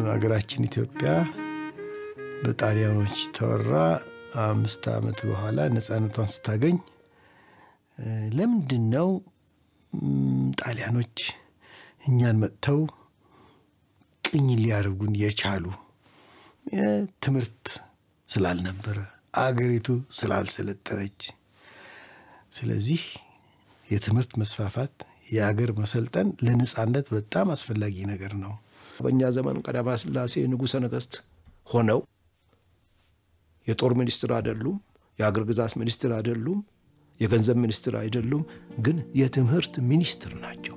ሀገራችን ኢትዮጵያ በጣሊያኖች ተወራ አምስት ዓመት በኋላ ነፃነቷን ስታገኝ ለምንድን ነው ጣሊያኖች እኛን መጥተው ቅኝ ሊያደርጉን የቻሉ? ትምህርት ስላልነበረ አገሪቱ ስላልሰለጠነች። ስለዚህ የትምህርት መስፋፋት የአገር መሰልጠን ለነፃነት በጣም አስፈላጊ ነገር ነው። በእኛ ዘመን ቀዳማዊ ሥላሴ ንጉሠ ነገሥት ሆነው የጦር ሚኒስትር አይደሉም፣ የአገር ግዛት ሚኒስትር አይደሉም፣ የገንዘብ ሚኒስትር አይደሉም፣ ግን የትምህርት ሚኒስትር ናቸው።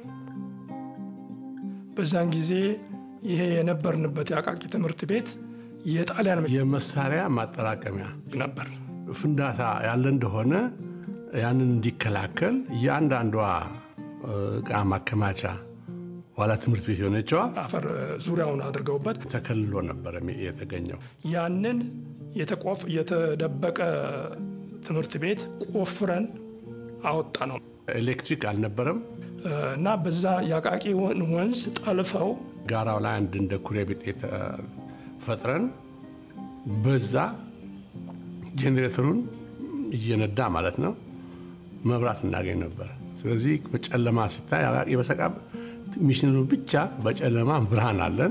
በዛን ጊዜ ይሄ የነበርንበት የአቃቂ ትምህርት ቤት የጣሊያን የመሳሪያ ማጠራቀሚያ ነበር። ፍንዳታ ያለ እንደሆነ ያንን እንዲከላከል እያንዳንዷ እቃ ማከማቻ ኋላ ትምህርት ቤት የሆነችዋ አፈር ዙሪያውን አድርገውበት ተከልሎ ነበር የተገኘው። ያንን የተቆፍ የተደበቀ ትምህርት ቤት ቆፍረን አወጣ ነው ኤሌክትሪክ አልነበረም እና በዛ የአቃቂ ወንዝ ጠልፈው ጋራው ላይ አንድ እንደ ኩሬ ቤት ፈጥረን በዛ ጄኔሬተሩን እየነዳ ማለት ነው መብራት እናገኝ ነበር። ስለዚህ በጨለማ ሲታይ አቃቂ በሰቃ ሚሽነሩ ብቻ በጨለማ ብርሃን አለን።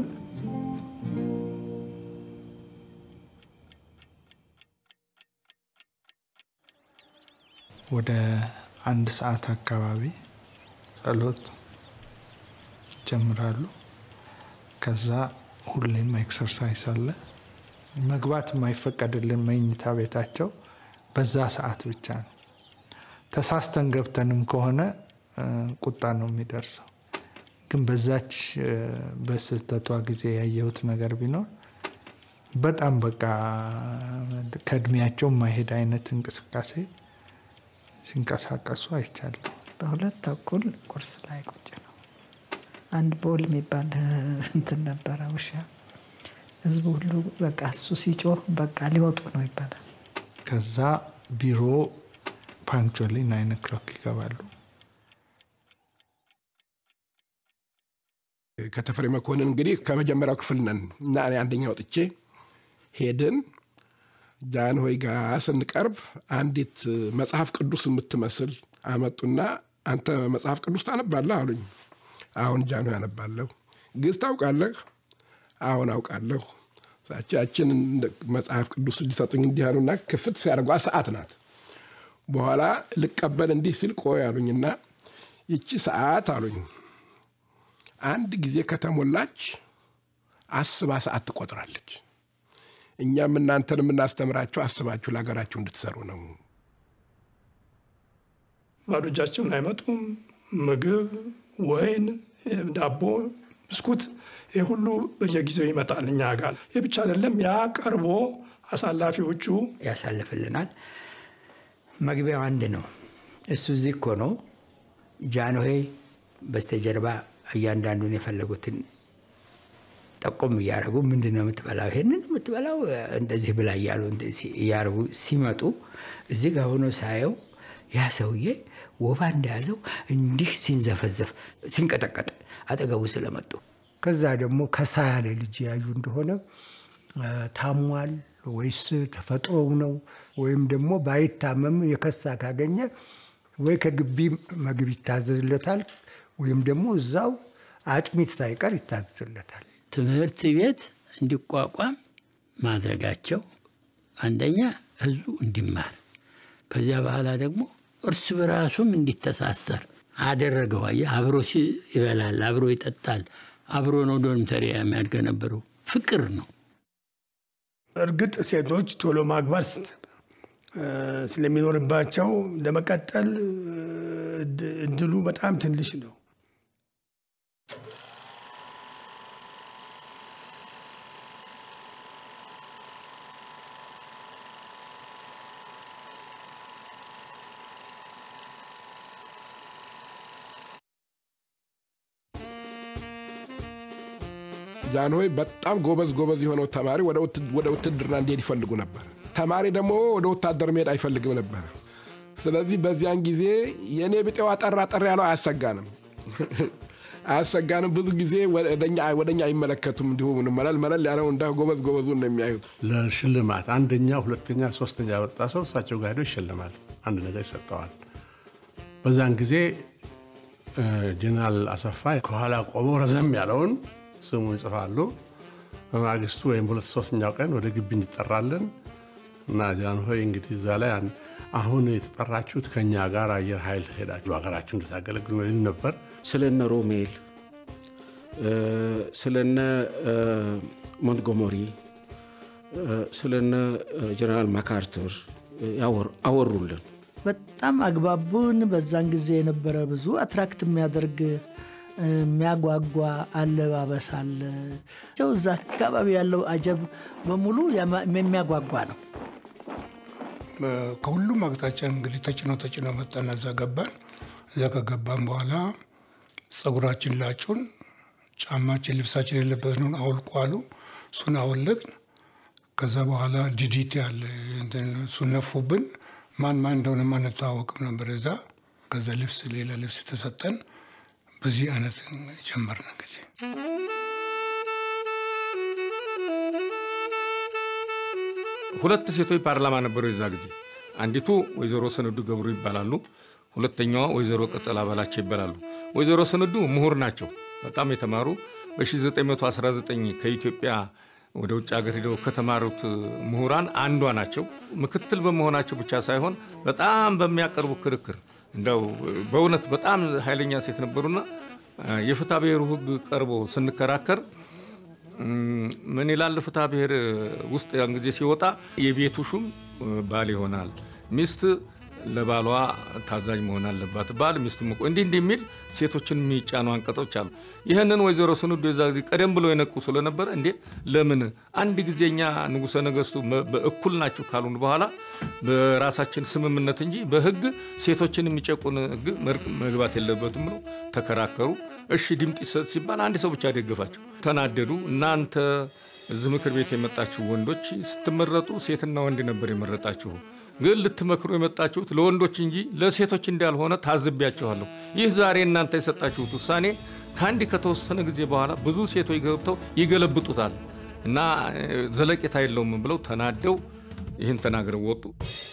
ወደ አንድ ሰዓት አካባቢ ጸሎት ይጀምራሉ። ከዛ ሁሌም ኤክሰርሳይስ አለ። መግባት የማይፈቀድልን መኝታ ቤታቸው በዛ ሰዓት ብቻ ነው። ተሳስተን ገብተንም ከሆነ ቁጣ ነው የሚደርሰው። ግን በዛች በስህተቷ ጊዜ ያየሁት ነገር ቢኖር በጣም በቃ ከእድሜያቸው የማይሄድ አይነት እንቅስቃሴ ሲንቀሳቀሱ አይቻለሁ። በሁለት ተኩል ቁርስ ላይ ቁጭ ነው። አንድ ቦል የሚባል እንትን ነበረ ውሻ። ህዝቡ ሁሉ በቃ እሱ ሲጮህ በቃ ሊወጡ ነው ይባላል። ከዛ ቢሮ ፓንክቹዋሊ ናይን ኦክሎክ ይገባሉ። ከተፈሪ መኮንን እንግዲህ ከመጀመሪያው ክፍል ነን እና እኔ አንደኛ ወጥቼ ሄድን። ጃንሆይ ጋ ስንቀርብ አንዲት መጽሐፍ ቅዱስ የምትመስል አመጡና አንተ መጽሐፍ ቅዱስ ታነባለህ አሉኝ። አሁን ጃንሆይ አነባለሁ። ግዕዝ ታውቃለህ? አሁን አውቃለሁ። ያችን መጽሐፍ ቅዱስ ሊሰጡኝ እንዲህ አሉና ክፍት ሲያደርጓ ሰዓት ናት። በኋላ ልቀበል እንዲህ ሲል ቆይ አሉኝና ይቺ ሰዓት አሉኝ አንድ ጊዜ ከተሞላች አስባ ሰዓት ትቆጥራለች። እኛም እናንተን የምናስተምራችሁ አስባችሁ ለሀገራችሁ እንድትሰሩ ነው። ባዶ እጃቸውን አይመጡም። ምግብ፣ ወይን፣ ዳቦ፣ ብስኩት ይህ ሁሉ በየጊዜው ይመጣል እኛ ጋር። ይህ ብቻ አይደለም፣ ያ ቀርቦ አሳላፊዎቹ ያሳልፍልናል። መግቢያው አንድ ነው። እሱ እዚህ እኮ ነው። ጃንሆይ በስተጀርባ እያንዳንዱን የፈለጉትን ጠቆም እያደረጉ ምንድን ነው የምትበላው? ይሄንን የምትበላው እንደዚህ ብላ እያሉ እያደረጉ ሲመጡ እዚህ ጋር ሆኖ ሳየው ያ ሰውዬ ወባ እንደያዘው እንዲህ ሲንዘፈዘፍ ሲንቀጠቀጥ አጠገቡ ስለመጡ ከዛ ደግሞ ከሳ ያለ ልጅ ያዩ እንደሆነ ታሟል ወይስ ተፈጥሮው ነው ወይም ደግሞ ባይታመም የከሳ ካገኘ ወይ ከግቢ ምግብ ይታዘዝለታል ወይም ደግሞ እዛው አጥሚት ሳይቀር ይታዘዝለታል። ትምህርት ቤት እንዲቋቋም ማድረጋቸው አንደኛ ህዝቡ እንዲማር ከዚያ በኋላ ደግሞ እርስ በራሱም እንዲተሳሰር አደረገው። አየህ፣ አብሮ ይበላል፣ አብሮ ይጠጣል፣ አብሮ ነው ዶርምተሪ የሚያድገ ነበረው። ፍቅር ነው። እርግጥ ሴቶች ቶሎ ማግባት ስለሚኖርባቸው ለመቀጠል እድሉ በጣም ትንሽ ነው። ጃንሆይ በጣም ጎበዝ ጎበዝ የሆነው ተማሪ ወደ ውትድርና እንዲሄድ ይፈልጉ ነበር። ተማሪ ደግሞ ወደ ወታደር መሄድ አይፈልግም ነበር። ስለዚህ በዚያን ጊዜ የእኔ ብጤው አጠር አጠር ያለው አያሰጋንም አያሰጋንም። ብዙ ጊዜ ወደኛ ወደኛ አይመለከቱም። እንዲሁ መለል መለል ያለው እንደ ጎበዝ ጎበዙን ነው የሚያዩት። ለሽልማት አንደኛ፣ ሁለተኛ፣ ሶስተኛ ያወጣ ሰው እሳቸው ጋር ሄዶ ይሸልማል። አንድ ነገር ይሰጠዋል። በዛን ጊዜ ጀነራል አሰፋ ከኋላ ቆመው ረዘም ያለውን ስሙን ይጽፋሉ። በማግስቱ ወይም በሁለት ሶስተኛው ቀን ወደ ግቢ እንጠራለን እና ጃንሆይ እንግዲህ እዛ ላይ አሁን የተጠራችሁት ከኛ ጋር አየር ኃይል ሄዳችሁ ሀገራችሁ እንድታገለግሉ ይል ነበር። ስለነ ሮሜል ስለነ ሞንትጎመሪ ስለነ ጀነራል ማካርተር አወሩልን። በጣም አግባቡን። በዛን ጊዜ የነበረ ብዙ አትራክት የሚያደርግ የሚያጓጓ አለባበስ አለ። እዛ አካባቢ ያለው አጀብ በሙሉ የሚያጓጓ ነው። ከሁሉም አቅጣጫ እንግዲህ ተጭኖ ተጭኖ መጣና እዛ ገባን። እዛ ከገባን በኋላ ጸጉራችን ላጩን፣ ጫማችን፣ ልብሳችን የለበስነውን አውልቁ አሉ። እሱን አወለቅን። ከዛ በኋላ ዲዲቲ አለ እሱን ነፉብን። ማን ማን እንደሆነ አንተዋወቅም ነበር እዛ። ከዛ ልብስ ሌላ ልብስ ተሰጠን። በዚህ አይነት ጀመርን እንግዲህ ሁለት ሴቶች ፓርላማ ነበሩ የዛ ጊዜ። አንዲቱ ወይዘሮ ሰነዱ ገብሩ ይባላሉ። ሁለተኛዋ ወይዘሮ ቅጠል አባላቸው ይባላሉ። ወይዘሮ ሰነዱ ምሁር ናቸው፣ በጣም የተማሩ በ1919 ከኢትዮጵያ ወደ ውጭ ሀገር ሄደው ከተማሩት ምሁራን አንዷ ናቸው። ምክትል በመሆናቸው ብቻ ሳይሆን በጣም በሚያቀርቡ ክርክር እንደው በእውነት በጣም ኃይለኛ ሴት ነበሩና የፍትሐ ብሔሩ ሕግ ቀርቦ ስንከራከር ምን ይላል? ፍትሐ ብሔር ውስጥ ያን ጊዜ ሲወጣ የቤቱ ሹም ባል ይሆናል፣ ሚስት ለባሏ ታዛዥ መሆን አለባት፣ ባል ሚስት ምቆ እንዲህ እንዲህ የሚል ሴቶችን የሚጫኑ አንቀጾች አሉ። ይህንን ወይዘሮ ስንዱ የዛ ጊዜ ቀደም ብሎ የነቁ ስለነበረ እንዴ ለምን አንድ ጊዜ እኛ ንጉሠ ነገሥቱ በእኩል ናችሁ ካሉን በኋላ በራሳችን ስምምነት እንጂ በህግ ሴቶችን የሚጨቁን ህግ መግባት የለበትም ብለው ተከራከሩ። እሺ ድምፅ ይሰጥ ሲባል አንድ ሰው ብቻ ደገፋቸው። ተናደዱ። እናንተ እዚህ ምክር ቤት የመጣችሁ ወንዶች ስትመረጡ ሴትና ወንድ ነበር የመረጣችሁ ግን ልትመክሩ የመጣችሁት ለወንዶች እንጂ ለሴቶች እንዳልሆነ ታዝቢያችኋለሁ። ይህ ዛሬ እናንተ የሰጣችሁት ውሳኔ ከአንድ ከተወሰነ ጊዜ በኋላ ብዙ ሴቶች ገብተው ይገለብጡታል እና ዘለቄታ የለውም ብለው ተናደው ይህን ተናግረው ወጡ።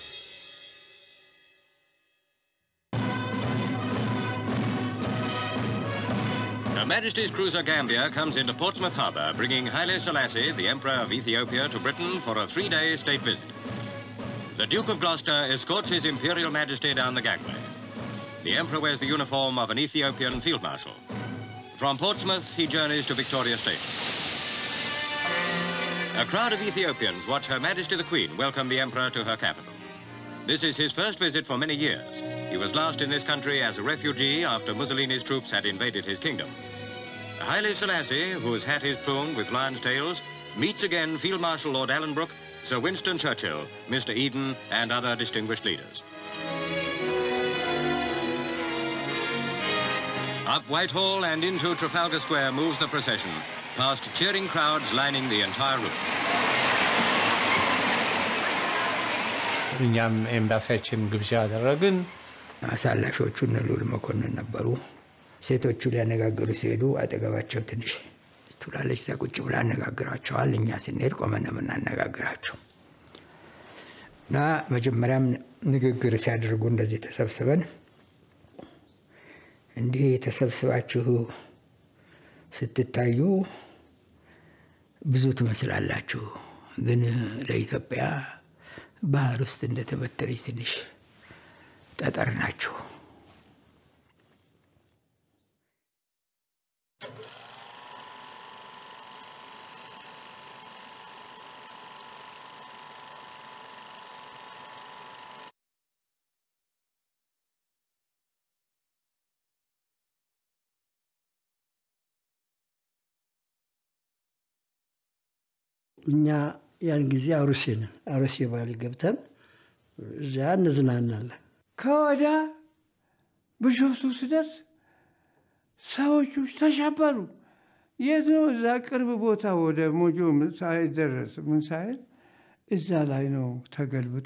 Her Majesty's cruiser Gambia comes into Portsmouth Harbour, bringing Haile Selassie, the Emperor of Ethiopia, to Britain for a three-day state visit. The Duke of Gloucester escorts His Imperial Majesty down the gangway. The Emperor wears the uniform of an Ethiopian field marshal. From Portsmouth, he journeys to Victoria Station. A crowd of Ethiopians watch Her Majesty the Queen welcome the Emperor to her capital. This is his first visit for many years. He was last in this country as a refugee after Mussolini's troops had invaded his kingdom. Haile Selassie, whose hat is plumed with lion's tails, meets again Field Marshal Lord Allenbrook, Sir Winston Churchill, Mr. Eden, and other distinguished leaders. Up Whitehall and into Trafalgar Square moves the procession, past cheering crowds lining the entire route. እኛም ኤምባሲያችን ግብዣ አደረግን። አሳላፊዎቹ እነ ልዑል መኮንን ነበሩ። ሴቶቹ ሊያነጋግሩ ሲሄዱ አጠገባቸው ትንሽ ስትውላለች እዛ ቁጭ ብላ አነጋግራቸዋል። እኛ ስንሄድ ቆመን ነው የምናነጋግራቸው እና መጀመሪያም ንግግር ሲያደርጉ እንደዚህ ተሰብስበን እንዲህ ተሰብስባችሁ ስትታዩ ብዙ ትመስላላችሁ፣ ግን ለኢትዮጵያ ባህር ውስጥ እንደተበተረች ትንሽ ጠጠር ናችሁ። እኛ ያን ጊዜ አሩሴ ነን። አሩሴ ባሊ ገብተን እዚያ እንዝናናለን። ከወዳ ቢሾፍቱ ስደርስ ሰዎቹ ተሸበሩ። የት ነው? እዛ ቅርብ ቦታ ወደ ሞጆ ሳይደረስ ምን ሳይል እዛ ላይ ነው ተገልብጦ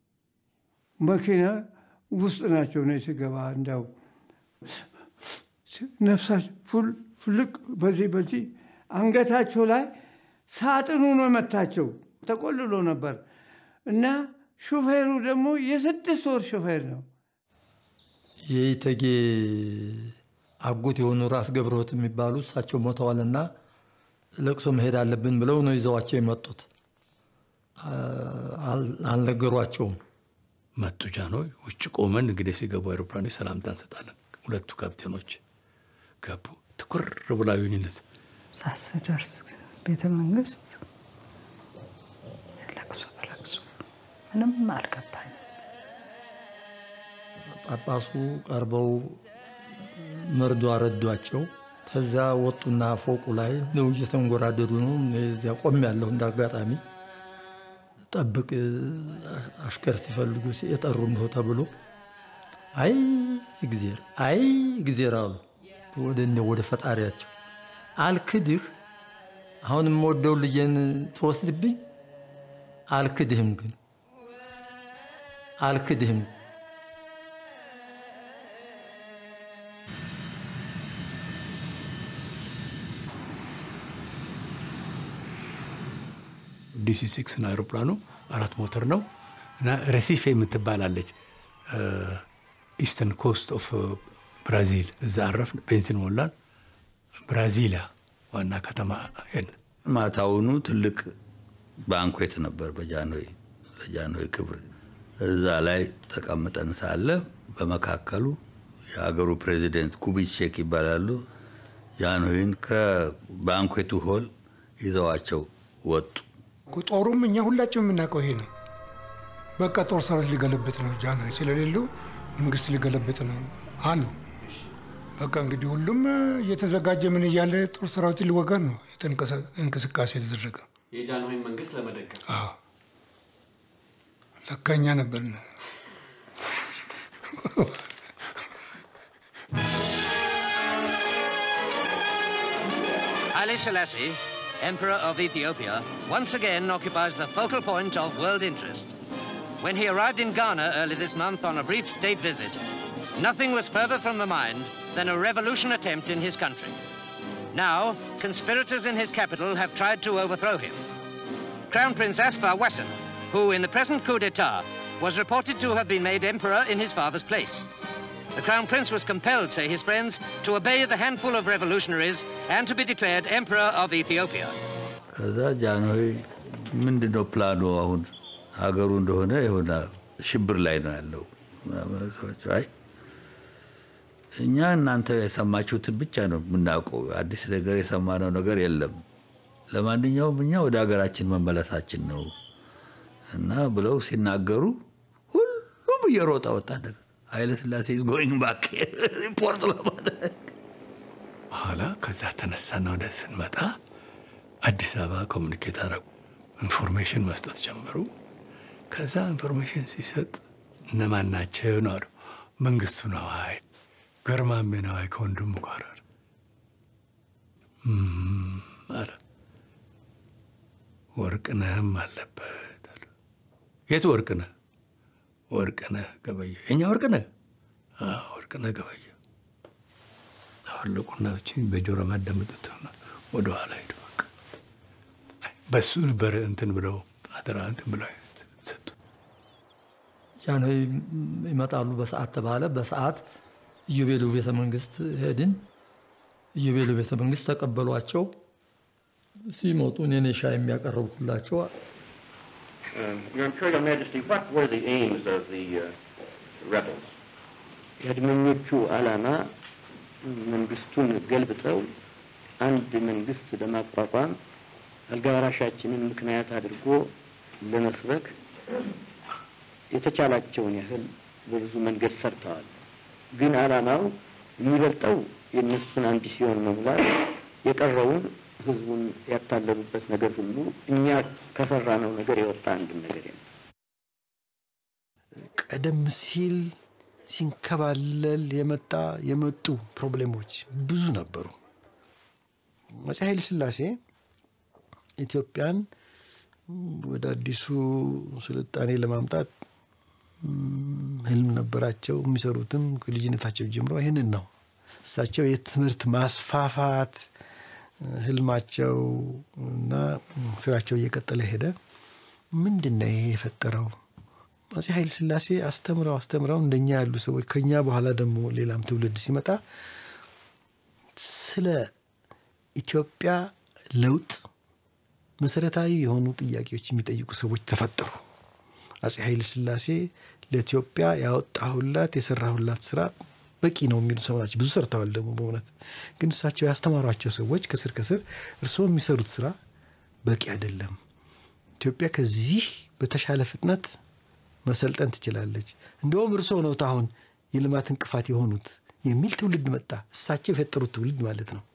መኪና ውስጥ ናቸው ነው ስገባ እንዳው ነፍሳቸው ፍልቅ በዚህ በዚህ አንገታቸው ላይ ሳጥኑ ነው መታቸው። ተቆልሎ ነበር እና ሹፌሩ ደግሞ የስድስት ወር ሹፌር ነው። የኢተጌ አጎት የሆኑ ራስ ገብረሕይወት የሚባሉ እሳቸው ሞተዋልና ለቅሶ መሄድ አለብን ብለው ነው ይዘዋቸው የመጡት። አልነገሯቸውም። መጡ ጃንሆይ። ውጭ ቆመን እንግዲህ ሲገቡ አይሮፕላኖች ሰላምታ እንሰጣለን። ሁለቱ ካፕቴኖች ገቡ። ትኩር ብላ ዩኒነት ሳስደርስ ቤተ መንግስት ለቅሶ በለቅሶ ምንም አልገባኝ። ጳጳሱ ቀርበው መርዶ አረዷቸው። ከዛ ወጡና ፎቁ ላይ ነው እየተንጎራደዱ ነው። እዚያ ቆም ያለሁ እንደ አጋጣሚ ጠብቅ አሽከር ሲፈልጉ የጠሩ እንደው ተብሎ አይ እግዜር አይ እግዜር አሉ ወደ እኔ ወደ ፈጣሪያቸው አልክድህ አሁን የምወደው ልጄን ትወስድብኝ አልክድህም ግን አልክድህም ዲሲ ሲክስ ነው አይሮፕላኑ። አራት ሞተር ነው እና ረሲፌ የምትባላለች ኢስተርን ኮስት ኦፍ ብራዚል እዛ አረፍን። ቤንዚን ሞላን። ብራዚሊያ ዋና ከተማ ሄድን። ማታውኑ ትልቅ ባንኩዌት ነበር በጃንሆይ ለጃንሆይ ክብር። እዛ ላይ ተቀምጠን ሳለ በመካከሉ የሀገሩ ፕሬዚደንት ኩቢቼክ ይባላሉ። ጃንሆይን ከባንኩዌቱ ሆል ይዘዋቸው ወጡ። ጦሩም እኛ ሁላችን የምናውቀው ይሄ ነው። በቃ ጦር ሰራዊት ሊገለብጥ ነው፣ ጃንሆይ ስለሌሉ መንግስት ሊገለብጥ ነው አሉ። በቃ እንግዲህ ሁሉም እየተዘጋጀ ምን እያለ ጦር ሰራዊት ሊወጋ ነው እንቅስቃሴ የተደረገ። የጃንሆይን መንግስት ለመደገፍ ለካ እኛ ነበርን። Haile Selassie, Emperor of Ethiopia, once again occupies the focal point of world interest. When he arrived in Ghana early this month on a brief state visit, nothing was further from the mind than a revolution attempt in his country. Now, conspirators in his capital have tried to overthrow him. Crown Prince Asfar Wasson, who in the present coup d'etat was reported to have been made emperor in his father's place. The Crown Prince was compelled, say his friends, to obey the handful of revolutionaries and to be declared Emperor of Ethiopia. ከዛ ጃንሆይ ምንድን ነው ፕላኑ? አሁን ሀገሩ እንደሆነ የሆነ ሽብር ላይ ነው ያለው። አይ እኛ እናንተ የሰማችሁትን ብቻ ነው የምናውቀው፣ አዲስ ነገር የሰማነው ነገር የለም። ለማንኛውም እኛ ወደ ሀገራችን መመለሳችን ነው እና ብለው ሲናገሩ ሁሉም እየሮጠ ወጣ። ነገር ኃይለ ሥላሴ ጎይንግ ባክ ሪፖርት ለማድረግ በኋላ ከዛ ተነሳና ወደ ስንመጣ አዲስ አበባ ኮሚኒኬት አረጉ። ኢንፎርሜሽን መስጠት ጀመሩ። ከዛ ኢንፎርሜሽን ሲሰጥ እነማን ናቸው ነው አሉ። መንግስቱ ነዋይ፣ ገርማሜ ነዋይ ከወንድሙ ጋር አለ አለ። ወርቅነህም አለበት አለ። የት ወርቅነህ? ወርቅነህ ገበየሁ። የኛ ወርቅነህ? ወርቅነህ ገበየሁ። አወለቁና በጆሮ ማዳመጡት ወደ ኋላ ሄዱ። በቃ በሱ ነበር እንትን ብለው አደራ እንትን ብለው ሰጡ። ጃንሆይ ይመጣሉ በሰዓት ተባለ። በሰዓት ኢዮቤሉ ቤተ መንግስት ሄድን። ኢዮቤሉ ቤተ መንግስት ተቀበሏቸው። ሲመጡ እኔ ነኝ ሻይ የሚያቀርብኩላቸው። Your Imperial Majesty, what were the aims of the uh, rebels? የአድመኞቹ ዓላማ መንግስቱን ገልብጠው አንድ መንግስት ለማቋቋም አልጋ ወራሻችንን ምክንያት አድርጎ ለመስበክ የተቻላቸውን ያህል በብዙ መንገድ ሰርተዋል። ግን ዓላማው የሚበልጠው የእነሱን አምቢሲዮን መሙላት፣ የቀረውን ህዝቡን ያታለሉበት ነገር ሁሉ እኛ ከሰራነው ነገር የወጣ አንድም ነገር የለም። ቀደም ሲል ሲንከባለል የመጣ የመጡ ፕሮብሌሞች ብዙ ነበሩ። አፄ ኃይለ ሥላሴ ኢትዮጵያን ወደ አዲሱ ስልጣኔ ለማምጣት ህልም ነበራቸው። የሚሰሩትም ከልጅነታቸው ጀምሮ ይህንን ነው። እሳቸው የትምህርት ማስፋፋት ህልማቸው እና ስራቸው እየቀጠለ ሄደ። ምንድን ነው ይሄ የፈጠረው? አፄ ኃይለ ሥላሴ አስተምረው አስተምረው እንደኛ ያሉ ሰዎች ከኛ በኋላ ደግሞ ሌላም ትውልድ ሲመጣ ስለ ኢትዮጵያ ለውጥ መሰረታዊ የሆኑ ጥያቄዎች የሚጠይቁ ሰዎች ተፈጠሩ። አፄ ኃይለ ሥላሴ ለኢትዮጵያ ያወጣሁላት የሰራሁላት ስራ በቂ ነው የሚሉ ሰው ናቸው። ብዙ ሰርተዋል ደግሞ በእውነት ግን እሳቸው ያስተማሯቸው ሰዎች ከስር ከስር እርስዎ የሚሰሩት ስራ በቂ አይደለም፣ ኢትዮጵያ ከዚህ በተሻለ ፍጥነት መሰልጠን ትችላለች፣ እንደውም እርስዎ ነዎት አሁን የልማት እንቅፋት የሆኑት የሚል ትውልድ መጣ። እሳቸው የፈጠሩት ትውልድ ማለት ነው።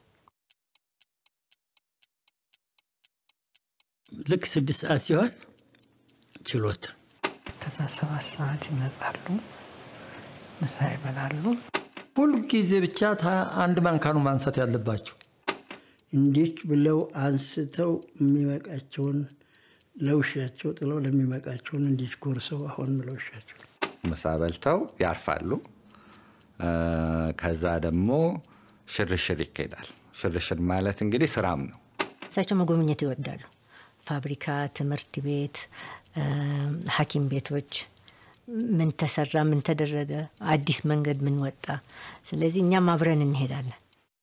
ልክ ስድስት ሰዓት ሲሆን ችሎት ከዛ ሰባት ሰዓት ይመጣሉ፣ ምሳ ይበላሉ። ሁልጊዜ ብቻ ታ- አንድ ማንካ ነው ማንሳት ያለባቸው። እንዲህ ብለው አንስተው የሚመቃቸውን ለውሻቸው ጥለው ለሚመቃቸውን እንዲህ ጎርሰው አሁን ለውሻቸው ምሳ በልተው ያርፋሉ። እ፣ ከዛ ደግሞ ሽርሽር ይካሄዳል። ሽርሽር ማለት እንግዲህ ስራም ነው። እሳቸው መጎብኘት ይወዳሉ። ፋብሪካ፣ ትምህርት ቤት፣ እ፣ ሐኪም ቤቶች ምን ተሰራ፣ ምን ተደረገ፣ አዲስ መንገድ ምን ወጣ። ስለዚህ እኛም አብረን እንሄዳለን።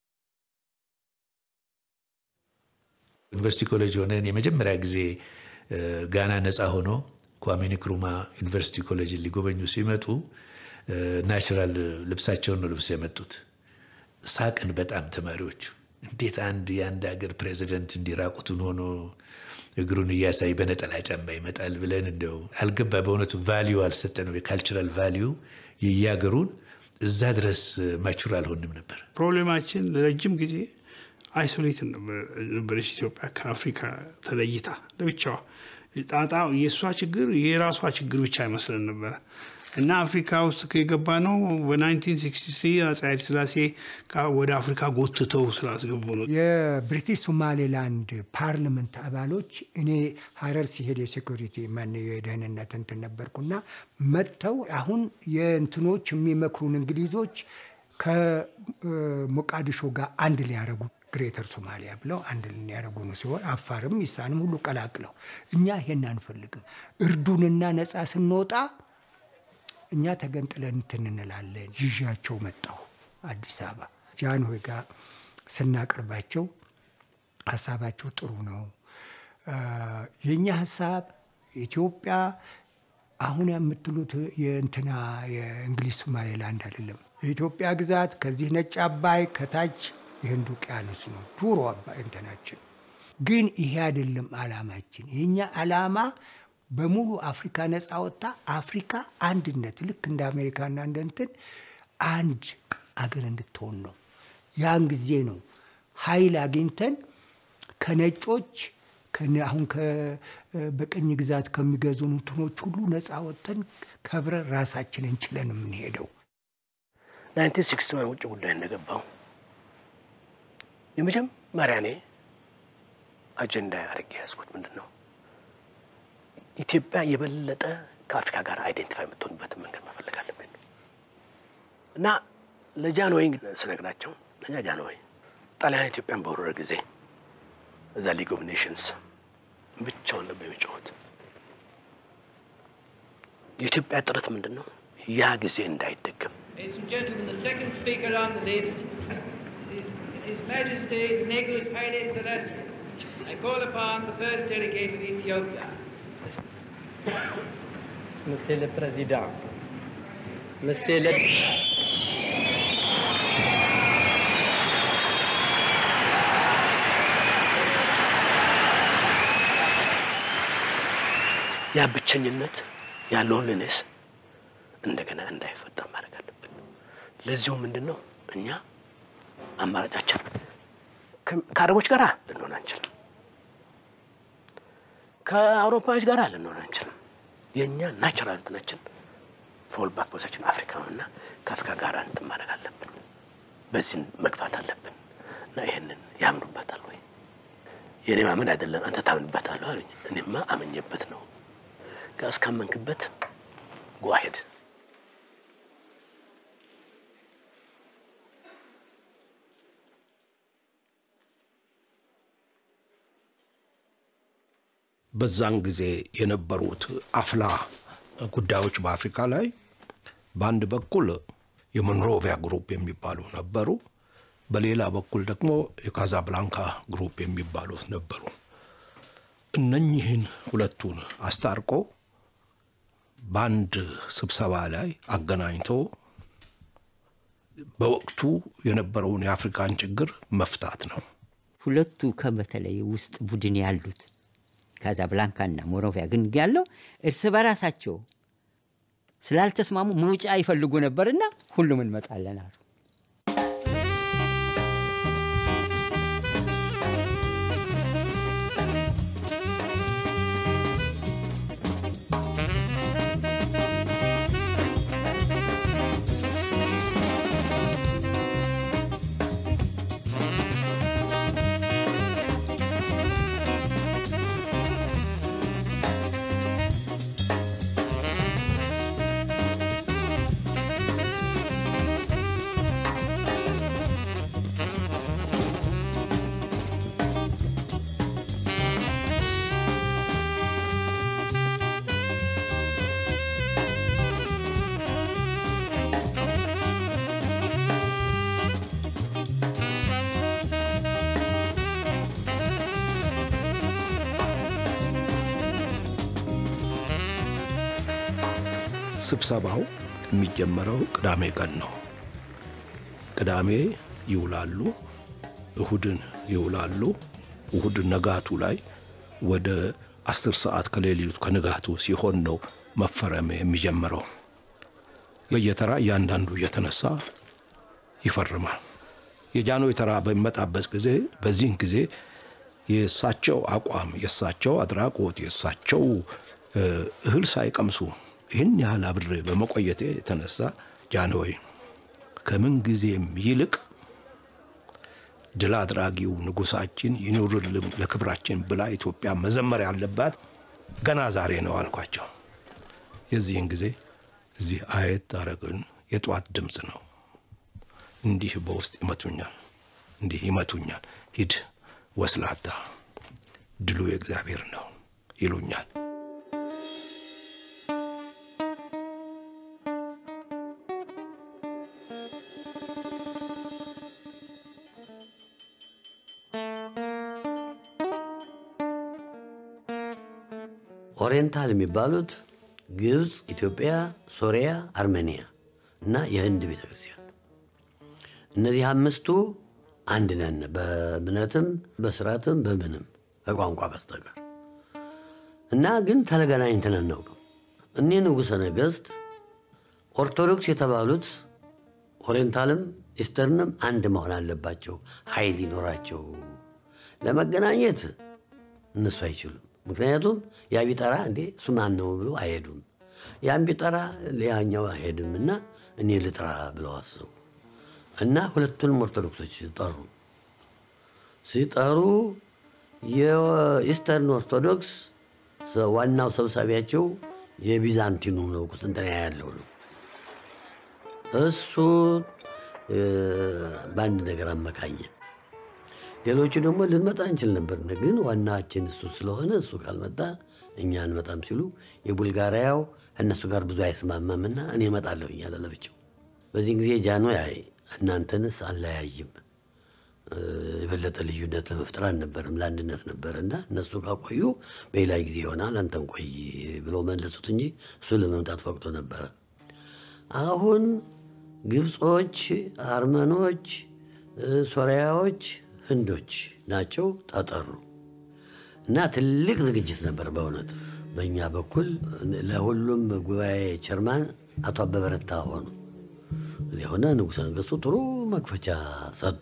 ዩኒቨርሲቲ ኮሌጅ ሆነን የመጀመሪያ ጊዜ እ፣ ጋና ነፃ ሆኖ ኳሜ ንክሩማ ዩኒቨርሲቲ ኮሌጅን ሊጎበኙ ሲመጡ እ፣ ናቹራል ልብሳቸውን ነው ልብስ የመጡት። ሳቅን በጣም ተማሪዎቹ። እንዴት አንድ የአንድ ሀገር ፕሬዚደንት እንዲራቁቱን ሆኖ እግሩን እያሳይ በነጠላ ጫማ ይመጣል ብለን እንደው አልገባ። በእውነቱ ቫሊዩ አልሰጠነው። የካልቸራል ቫሊዩ የየሀገሩን እዛ ድረስ ማቹር አልሆንም ነበር። ፕሮብሌማችን ለረጅም ጊዜ አይሶሌት ነበረች ኢትዮጵያ ከአፍሪካ ተለይታ ለብቻዋ። ጣጣ የእሷ ችግር የራሷ ችግር ብቻ አይመስለን ነበረ እና አፍሪካ ውስጥ የገባ ነው በ1963 አፄ ኃይለ ሥላሴ ካ- ወደ አፍሪካ ጎትተው ስላስገቡ ነው። የብሪቲሽ ሶማሌላንድ ፓርላመንት አባሎች እኔ ሀረር ሲሄድ የሴኩሪቲ ማን የደህንነት እንትን ነበርኩና መጥተው አሁን የእንትኖች የሚመክሩን እንግሊዞች ከሞቃዲሾ ጋር አንድ ሊያደርጉ ግሬተር ሶማሊያ ብለው አንድ ሊያደርጉ ነው ሲሆን አፋርም ኢሳንም ሁሉ ቀላቅለው እኛ ይሄን አንፈልግም እርዱንና ነፃ ስንወጣ እኛ ተገንጥለን እንትን እንላለን። ይዣቸው መጣሁ አዲስ አበባ ጃንሆይ ጋር ስናቀርባቸው ሀሳባቸው ጥሩ ነው። አ፣ የእኛ ሀሳብ ኢትዮጵያ አሁን የምትሉት የእንትና የእንግሊዝ ሶማሌላንድ አይደለም። የኢትዮጵያ ግዛት ከዚህ ነጭ አባይ ከታች የህንድ ውቅያኖስ ነው ዱሮ አባይ እንትናችን። ግን ይሄ አይደለም አላማችን። የእኛ አላማ በሙሉ አፍሪካ ነፃ ወጥታ አፍሪካ አንድነት ልክ እንደ አሜሪካና እንደ እንትን አንድ አገር እንድትሆን ነው። ያን ጊዜ ነው ኃይል አግኝተን ከነጮች ከነ- አሁን ከ- በቅኝ ግዛት ከሚገዙን እንትኖች ሁሉ ነፃ ወጥተን ከብረን ራሳችንን ችለን የምንሄደው። 1961 ውጭ ጉዳይ እንደገባው የመጀመሪያ እኔ አጀንዳ አድርጌ ያዝኩት ምንድን ነው ኢትዮጵያ የበለጠ ከአፍሪካ ጋር አይዴንቲፋይ የምትሆንበትን መንገድ መፈለግ አለብን እና ለጃንሆይ ስነግራቸው እኛ ጃንሆይ ጣሊያን ኢትዮጵያን በወረረ ጊዜ እዛ ሊግ ኦፍ ኔሽንስ ብቻውን ነበር የሚጫወት። የኢትዮጵያ ጥረት ምንድን ነው? ያ ጊዜ እንዳይደገም Ladies and gentlemen, the second speaker on the list is His, is His Majesty Negus Haile Selassie. I call upon the first delegate of Ethiopia. Monsieur le Président, Monsieur le... ያ ብቸኝነት ያ ሎንሊነስ እንደገና እንዳይፈጠር ማድረግ አለብን። ለዚሁ ምንድን ነው እኛ አማራጫችን ከ- ከአረቦች ጋር ልንሆን አንችልም። ከአውሮፓዎች ጋር ልንሆን አንችልም። የእኛ ናቹራል እንትናችን ፎል ባክ ፖዚሽን አፍሪካ ነው እና ከአፍሪካ ጋር እንትን ማድረግ አለብን። በዚህ መግፋት አለብን እና ይህንን ያምኑበታል ወይ? የእኔ ማመን አይደለም አንተ ታምንበታለህ አሉኝ። እኔማ አመኘበት ነው እስካመንክበት ጓሄድ በዛን ጊዜ የነበሩት አፍላ ጉዳዮች በአፍሪካ ላይ በአንድ በኩል የሞንሮቪያ ግሩፕ የሚባሉ ነበሩ። በሌላ በኩል ደግሞ የካዛብላንካ ግሩፕ የሚባሉት ነበሩ። እነኚህን ሁለቱን አስታርቆ በአንድ ስብሰባ ላይ አገናኝቶ በወቅቱ የነበረውን የአፍሪካን ችግር መፍታት ነው። ሁለቱ ከበተለይ ውስጥ ቡድን ያሉት ካዛብላንካና ሞሮቪያ ግን ያለው እርስ በራሳቸው ስላልተስማሙ መውጫ ይፈልጉ ነበርና ሁሉም እንመጣለን አሉ። ስብሰባው የሚጀመረው ቅዳሜ ቀን ነው። ቅዳሜ ይውላሉ፣ እሁድን ይውላሉ። እሁድ ነጋቱ ላይ ወደ አስር ሰዓት ከሌሊቱ ከንጋቱ ሲሆን ነው መፈረም የሚጀምረው። በየተራ እያንዳንዱ እየተነሳ ይፈርማል። የጃንሆይ ተራ በሚመጣበት ጊዜ በዚህን ጊዜ የእሳቸው አቋም፣ የእሳቸው አድራጎት፣ የእሳቸው እህል ሳይቀምሱ ይህን ያህል አብሬ በመቆየቴ የተነሳ ጃንሆይ ከምን ጊዜም ይልቅ ድል አድራጊው ንጉሳችን ይኑርልን ለክብራችን ብላ ኢትዮጵያ መዘመር ያለባት ገና ዛሬ ነው አልኳቸው። የዚህን ጊዜ እዚህ አየት አረግን የጠዋት ድምፅ ነው። እንዲህ በውስጥ ይመቱኛል፣ እንዲህ ይመቱኛል። ሂድ ወስላታ፣ ድሉ የእግዚአብሔር ነው ይሉኛል። ኦሪየንታል የሚባሉት ግብፅ፣ ኢትዮጵያ፣ ሶሪያ፣ አርሜኒያ እና የህንድ ቤተ ክርስቲያን እነዚህ አምስቱ አንድ ነን፣ በእምነትም በስርዓትም በምንም ከቋንቋ በስተቀር እና ግን ተገናኝተን አናውቅም። እኒህ ንጉሠ ነገሥት ኦርቶዶክስ የተባሉት ኦሪየንታልም ኢስተርንም አንድ መሆን አለባቸው፣ ኃይል ይኖራቸው። ለመገናኘት እነሱ አይችሉም። ምክንያቱም ያ ቢጠራ እንዴ እሱ ማን ነው ብሎ አይሄዱም። ያን ቢጠራ ሌላኛው አይሄድም እና እኔ ልጥራ ብለው አስቡ እና ሁለቱንም ኦርቶዶክሶች ጠሩ። ሲጠሩ የኢስተርን ኦርቶዶክስ ዋናው ሰብሳቢያቸው የቢዛንቲኑ ነው፣ ቁስጥንጥንያ ያለው ነው። እሱ በአንድ ነገር አመካኘ። ሌሎቹ ደግሞ ልንመጣ እንችል ነበር፣ ግን ዋናችን እሱ ስለሆነ እሱ ካልመጣ እኛ አንመጣም ሲሉ የቡልጋሪያው እነሱ ጋር ብዙ አይስማማምና እኔ እመጣለሁ እያለ ለብቻው። በዚህን ጊዜ ጃንሆይ አይ እናንተንስ አለያይም የበለጠ ልዩነት ለመፍጠር አልነበርም ለአንድነት ነበር እና እነሱ ካቆዩ በሌላ ጊዜ ይሆናል አንተን ቆይ ብለው መለሱት እንጂ እሱ ለመምጣት ፈቅዶ ነበረ። አሁን ግብጾች፣ አርመኖች፣ ሶሪያዎች፣ ህንዶች ናቸው ተጠሩ እና ትልቅ ዝግጅት ነበር በእውነት በእኛ በኩል ለሁሉም ጉባኤ ቸርማን አቶ አበበ ረታ ሆኑ። እዚያ ሆነ ንጉሠ ነገሥቱ ጥሩ መክፈቻ ሰጡ።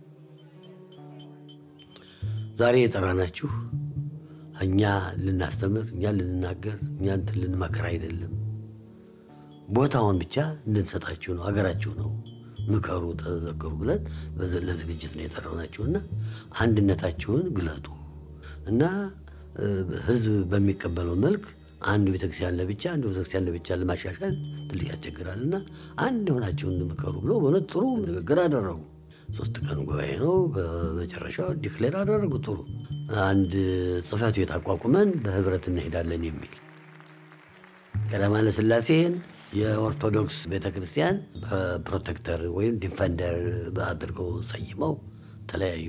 ዛሬ የጠራናችሁ እኛ ልናስተምር፣ እኛ ልንናገር፣ እኛ እንትን ልንመክር አይደለም። ቦታውን ብቻ እንድንሰጣችሁ ነው። ሀገራችሁ ነው። ምከሩ፣ ተዘከሩ ብለን ለዝግጅት ነው የጠራናችሁ እና አንድነታችሁን ግለጡ እና ህዝብ በሚቀበለው መልክ አንዱ ቤተክርስቲያን ለብቻ አንዱ ቤተክርስቲያን ለብቻ ለማሻሻል ትልቅ ያስቸግራል እና አንድ ሆናችሁ እንድምከሩ ብሎ በእውነት ጥሩ ንግግር አደረጉ። ሶስት ቀን ጉባኤ ነው። በመጨረሻው ዲክሌር አደረጉ። ጥሩ አንድ ጽህፈት ቤት አቋቁመን በህብረት እንሄዳለን የሚል ቀዳማዊ ኃይለ ሥላሴን የኦርቶዶክስ ቤተ ክርስቲያን ፕሮቴክተር ወይም ዲፈንደር አድርገው ሰይመው ተለያዩ።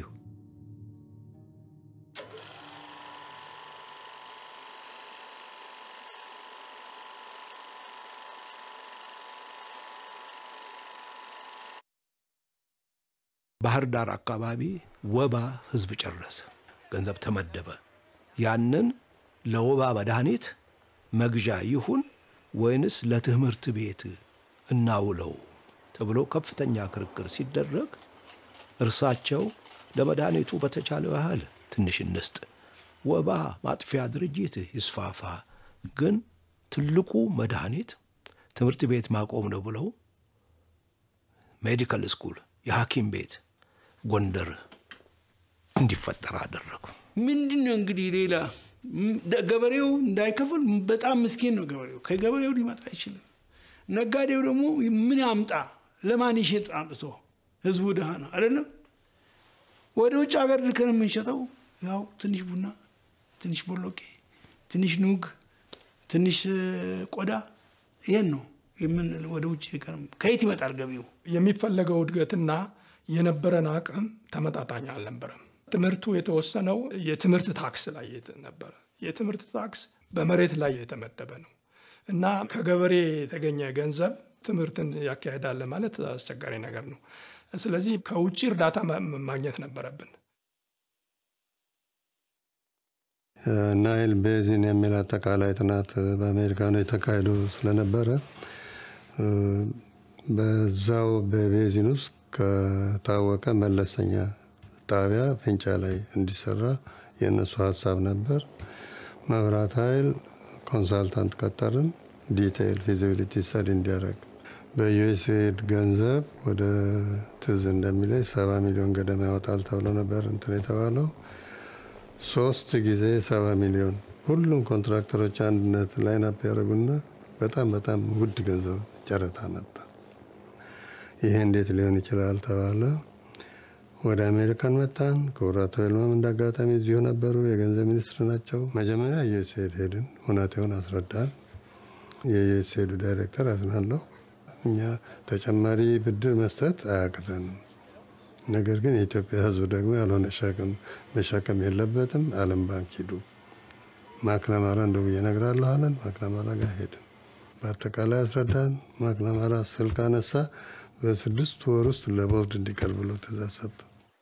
ባህር ዳር አካባቢ ወባ ህዝብ ጨረሰ። ገንዘብ ተመደበ። ያንን ለወባ መድኃኒት መግዣ ይሁን ወይንስ ለትምህርት ቤት እናውለው ተብሎ ከፍተኛ ክርክር ሲደረግ እርሳቸው ለመድኃኒቱ በተቻለው ያህል ትንሽ እንስጥ፣ ወባ ማጥፊያ ድርጅት ይስፋፋ፣ ግን ትልቁ መድኃኒት ትምህርት ቤት ማቆም ነው ብለው ሜዲካል ስኩል የሐኪም ቤት ጎንደር እንዲፈጠር አደረጉ። ምንድን ነው እንግዲህ ሌላ ገበሬው እንዳይከፍል በጣም ምስኪን ነው ገበሬው። ከገበሬው ሊመጣ አይችልም። ነጋዴው ደግሞ ምን ያምጣ? ለማን ይሸጥ አምጥቶ? ህዝቡ ድሃ ነው አይደለም? ወደ ውጭ ሀገር ልከን የምንሸጠው ያው ትንሽ ቡና፣ ትንሽ ቦሎቄ፣ ትንሽ ኑግ፣ ትንሽ ቆዳ ይሄን ነው የምን ወደ ውጭ ልከን ከየት ይመጣል ገቢው? የሚፈለገው እድገትና የነበረን አቅም ተመጣጣኝ አልነበረም። ትምህርቱ የተወሰነው የትምህርት ታክስ ላይ ነበረ። የትምህርት ታክስ በመሬት ላይ የተመደበ ነው እና ከገበሬ የተገኘ ገንዘብ ትምህርትን ያካሄዳል ማለት አስቸጋሪ ነገር ነው። ስለዚህ ከውጭ እርዳታ ማግኘት ነበረብን። ናይል ቤዚን የሚል አጠቃላይ ጥናት በአሜሪካኖች ተካሂዶ ስለነበረ በዛው በቤዚን ውስጥ ከታወቀ መለሰኛ ጣቢያ ፍንጫ ላይ እንዲሰራ የእነሱ ሀሳብ ነበር። መብራት ኃይል ኮንሳልታንት ቀጠርን፣ ዲቴይል ፊዚቢሊቲ ስተዲ እንዲያደርግ በዩኤስኤድ ገንዘብ ወደ ትዝ እንደሚለኝ ሰባ ሚሊዮን ገደማ ያወጣል ተብሎ ነበር እንትን የተባለው ሶስት ጊዜ ሰባ ሚሊዮን ሁሉም ኮንትራክተሮች አንድነት ላይናፕ ያደረጉና በጣም በጣም ውድ ገንዘብ ጨረታ መጣ። ይሄ እንዴት ሊሆን ይችላል ተባለ። ወደ አሜሪካን መጣን። ክቡር አቶ ይልማም እንደ አጋጣሚ እዚሁ ነበሩ፣ የገንዘብ ሚኒስትር ናቸው። መጀመሪያ ዩኤስኤድ ሄድን፣ ሁኔታውን አስረዳን። የዩኤስኤዱ ዳይሬክተር አዝናለሁ፣ እኛ ተጨማሪ ብድር መስጠት አያቅተንም፣ ነገር ግን የኢትዮጵያ ሕዝብ ደግሞ ያልሆነ ሸክም መሸከም የለበትም፣ ዓለም ባንክ ሂዱ፣ ማክናማራ እንደው ብዬ እነግራለሁ አለን። ማክናማራ ጋር ሄድን፣ በአጠቃላይ አስረዳን። ማክናማራ ስልክ አነሳ። በስድስት ወር ውስጥ ለቦርድ እንዲቀርብ ብሎ ትእዛዝ ሰጠ።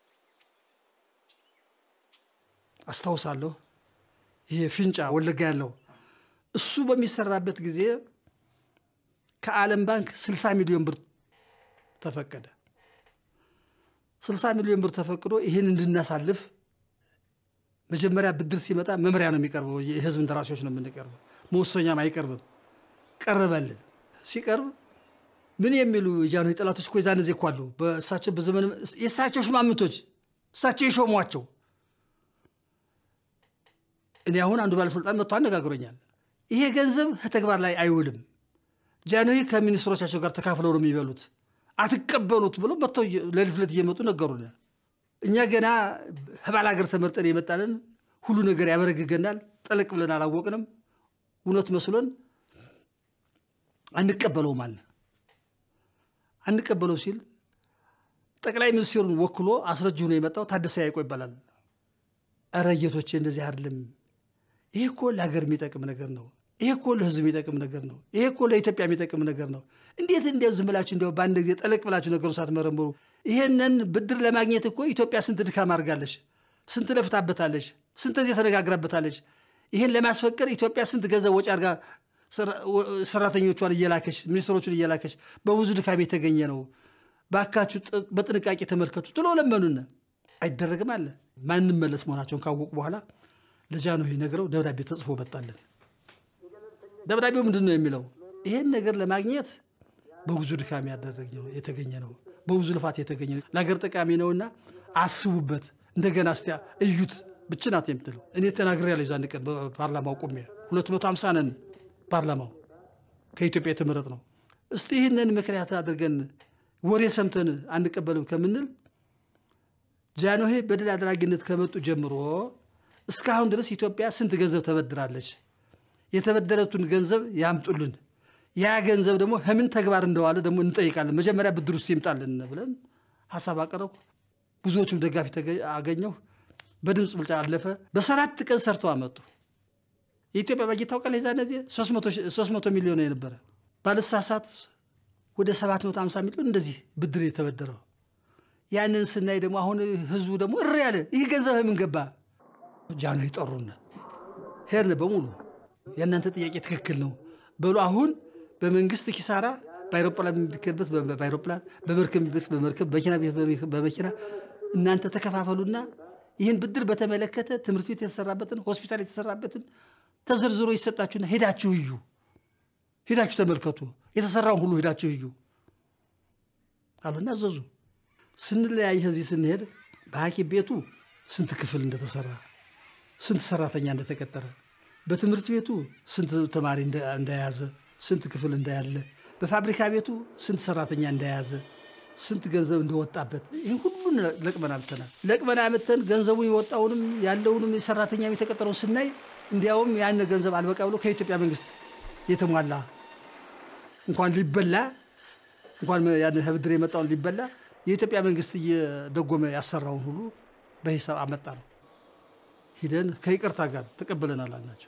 አስታውሳለሁ። ይሄ ፍንጫ ወለጋ ያለው እሱ በሚሰራበት ጊዜ ከዓለም ባንክ 60 ሚሊዮን ብር ተፈቀደ። 60 ሚሊዮን ብር ተፈቅዶ ይህን እንድናሳልፍ መጀመሪያ ብድር ሲመጣ መምሪያ ነው የሚቀርበው። የህዝብ እንደራሴዎች ነው የምንቀርበው። መወሰኛም አይቀርብም። ቀረበልን። ሲቀርብ ምን የሚሉ የጃንሆይ ጠላቶች እኮ የዛን ጊዜ እኮ አሉ። በእሳቸው በዘመን የእሳቸው ሽማምንቶች እሳቸው የሾሟቸው። እኔ አሁን አንዱ ባለስልጣን መጥቶ አነጋግሮኛል። ይሄ ገንዘብ ከተግባር ላይ አይውልም። ጃንሆይ ከሚኒስትሮቻቸው ጋር ተካፍለው ነው የሚበሉት፣ አትቀበሉት ብሎ መጥተው ሌሊት ሌሊት እየመጡ ነገሩን። እኛ ገና ህባል ሀገር ተመርጠን የመጣንን ሁሉ ነገር ያበረግገናል። ጠለቅ ብለን አላወቅንም። እውነት መስሎን አንቀበለውም አለ። አንቀበለው ሲል ጠቅላይ ሚኒስትሩን ወክሎ አስረጅ ሆኖ የመጣው ታደሰ ያይቆ ይባላል። እረ ጌቶቼ እንደዚህ አይደለም። ይሄ እኮ ለሀገር የሚጠቅም ነገር ነው። ይሄ እኮ ለህዝብ የሚጠቅም ነገር ነው። ይሄ እኮ ለኢትዮጵያ የሚጠቅም ነገር ነው። እንዴት እንዲያው ዝም ብላችሁ እንዲያው በአንድ ጊዜ ጠለቅ ብላችሁ ነገሩ ሳትመረምሩ ይሄንን ብድር ለማግኘት እኮ ኢትዮጵያ ስንት ድካም አድርጋለች፣ ስንት ለፍታበታለች፣ ስንት ጊዜ ተነጋግራበታለች። ይህን ለማስፈቀድ ኢትዮጵያ ስንት ገንዘብ ወጪ አድርጋ ሰራተኞቿን እየላከች ሚኒስትሮቹን እየላከች በብዙ ድካም የተገኘ ነው። ባካችሁ በጥንቃቄ ተመልከቱ ትሎ ለመኑን። አይደረግም አለ። ማንመለስ መሆናቸውን ካወቁ በኋላ ለጃንሆይ ነግረው ደብዳቤ ተጽፎ መጣለን። ደብዳቤው ምንድን ነው የሚለው? ይሄን ነገር ለማግኘት በብዙ ድካም ያደረግነው የተገኘ ነው፣ በብዙ ልፋት የተገኘ ነው፣ ለሀገር ጠቃሚ ነውና አስቡበት፣ እንደገና እስቲያ እዩት ብቻ ናት የምትለው። እኔ ተናግሬያለሁ። ዛን ቀን በፓርላማው ቆሜ ሁለት መቶ ሃምሳ ነን ፓርላማው ከኢትዮጵያ የተመረጥ ነው። እስቲ ይህንን ምክንያት አድርገን ወሬ ሰምተን አንቀበልም ከምንል ጃንሆይ በድል አድራጊነት ከመጡ ጀምሮ እስካሁን ድረስ ኢትዮጵያ ስንት ገንዘብ ተበድራለች? የተበደረቱን ገንዘብ ያምጡልን። ያ ገንዘብ ደግሞ ከምን ተግባር እንደዋለ ደግሞ እንጠይቃለን። መጀመሪያ ብድር ውስጥ ይምጣልን ብለን ሀሳብ አቀረብኩ። ብዙዎቹም ደጋፊ ተገ- አገኘሁ። በድምፅ ብልጫ አለፈ። በሰባት ቀን ሰርተው አመጡ። የኢትዮጵያ በጀት ታውቃለህ? የዛን ጊዜ 300 ሚሊዮን የነበረ ባለሳሳት ወደ 750 ሚሊዮን እንደዚህ ብድር የተበደረው። ያንን ስናይ ደግሞ አሁን ህዝቡ ደግሞ እር ያለ ይህ ገንዘብ ምን ገባ? ጃንሆይ ጠሩን። ሄድን በሙሉ የእናንተ ጥያቄ ትክክል ነው በሉ። አሁን በመንግስት ኪሳራ በአይሮፕላን የሚከበት በአይሮፕላን በመርከብ ቤት በመርከብ በመኪና ቤት በመኪና እናንተ ተከፋፈሉና ይህን ብድር በተመለከተ ትምህርት ቤት የተሰራበትን ሆስፒታል የተሰራበትን ተዘርዝሮ ይሰጣችሁና ሄዳችሁ እዩ፣ ሄዳችሁ ተመልከቱ፣ የተሰራውን ሁሉ ሄዳችሁ እዩ አሉና አዘዙ። ስንለያይ ከዚህ ስንሄድ በሐኪም ቤቱ ስንት ክፍል እንደተሰራ ስንት ሰራተኛ እንደተቀጠረ በትምህርት ቤቱ ስንት ተማሪ እንደ- እንደያዘ ስንት ክፍል እንዳያለ በፋብሪካ ቤቱ ስንት ሰራተኛ እንደያዘ ስንት ገንዘብ እንደወጣበት ይህን ሁሉን ለቅመን አምጥተናል። ለቅመን አምጥተን ገንዘቡ የወጣውንም ያለውንም ሰራተኛ የተቀጠረውን ስናይ እንዲያውም ያን ገንዘብ አልበቃ ብሎ ከኢትዮጵያ መንግስት የተሟላ እንኳን ሊበላ እንኳን ያን ብድር የመጣውን ሊበላ የኢትዮጵያ መንግስት እየደጎመ ያሰራውን ሁሉ በሂሳብ አመጣ ነው። ሂደን ከይቅርታ ጋር ተቀብለናል አልናቸው።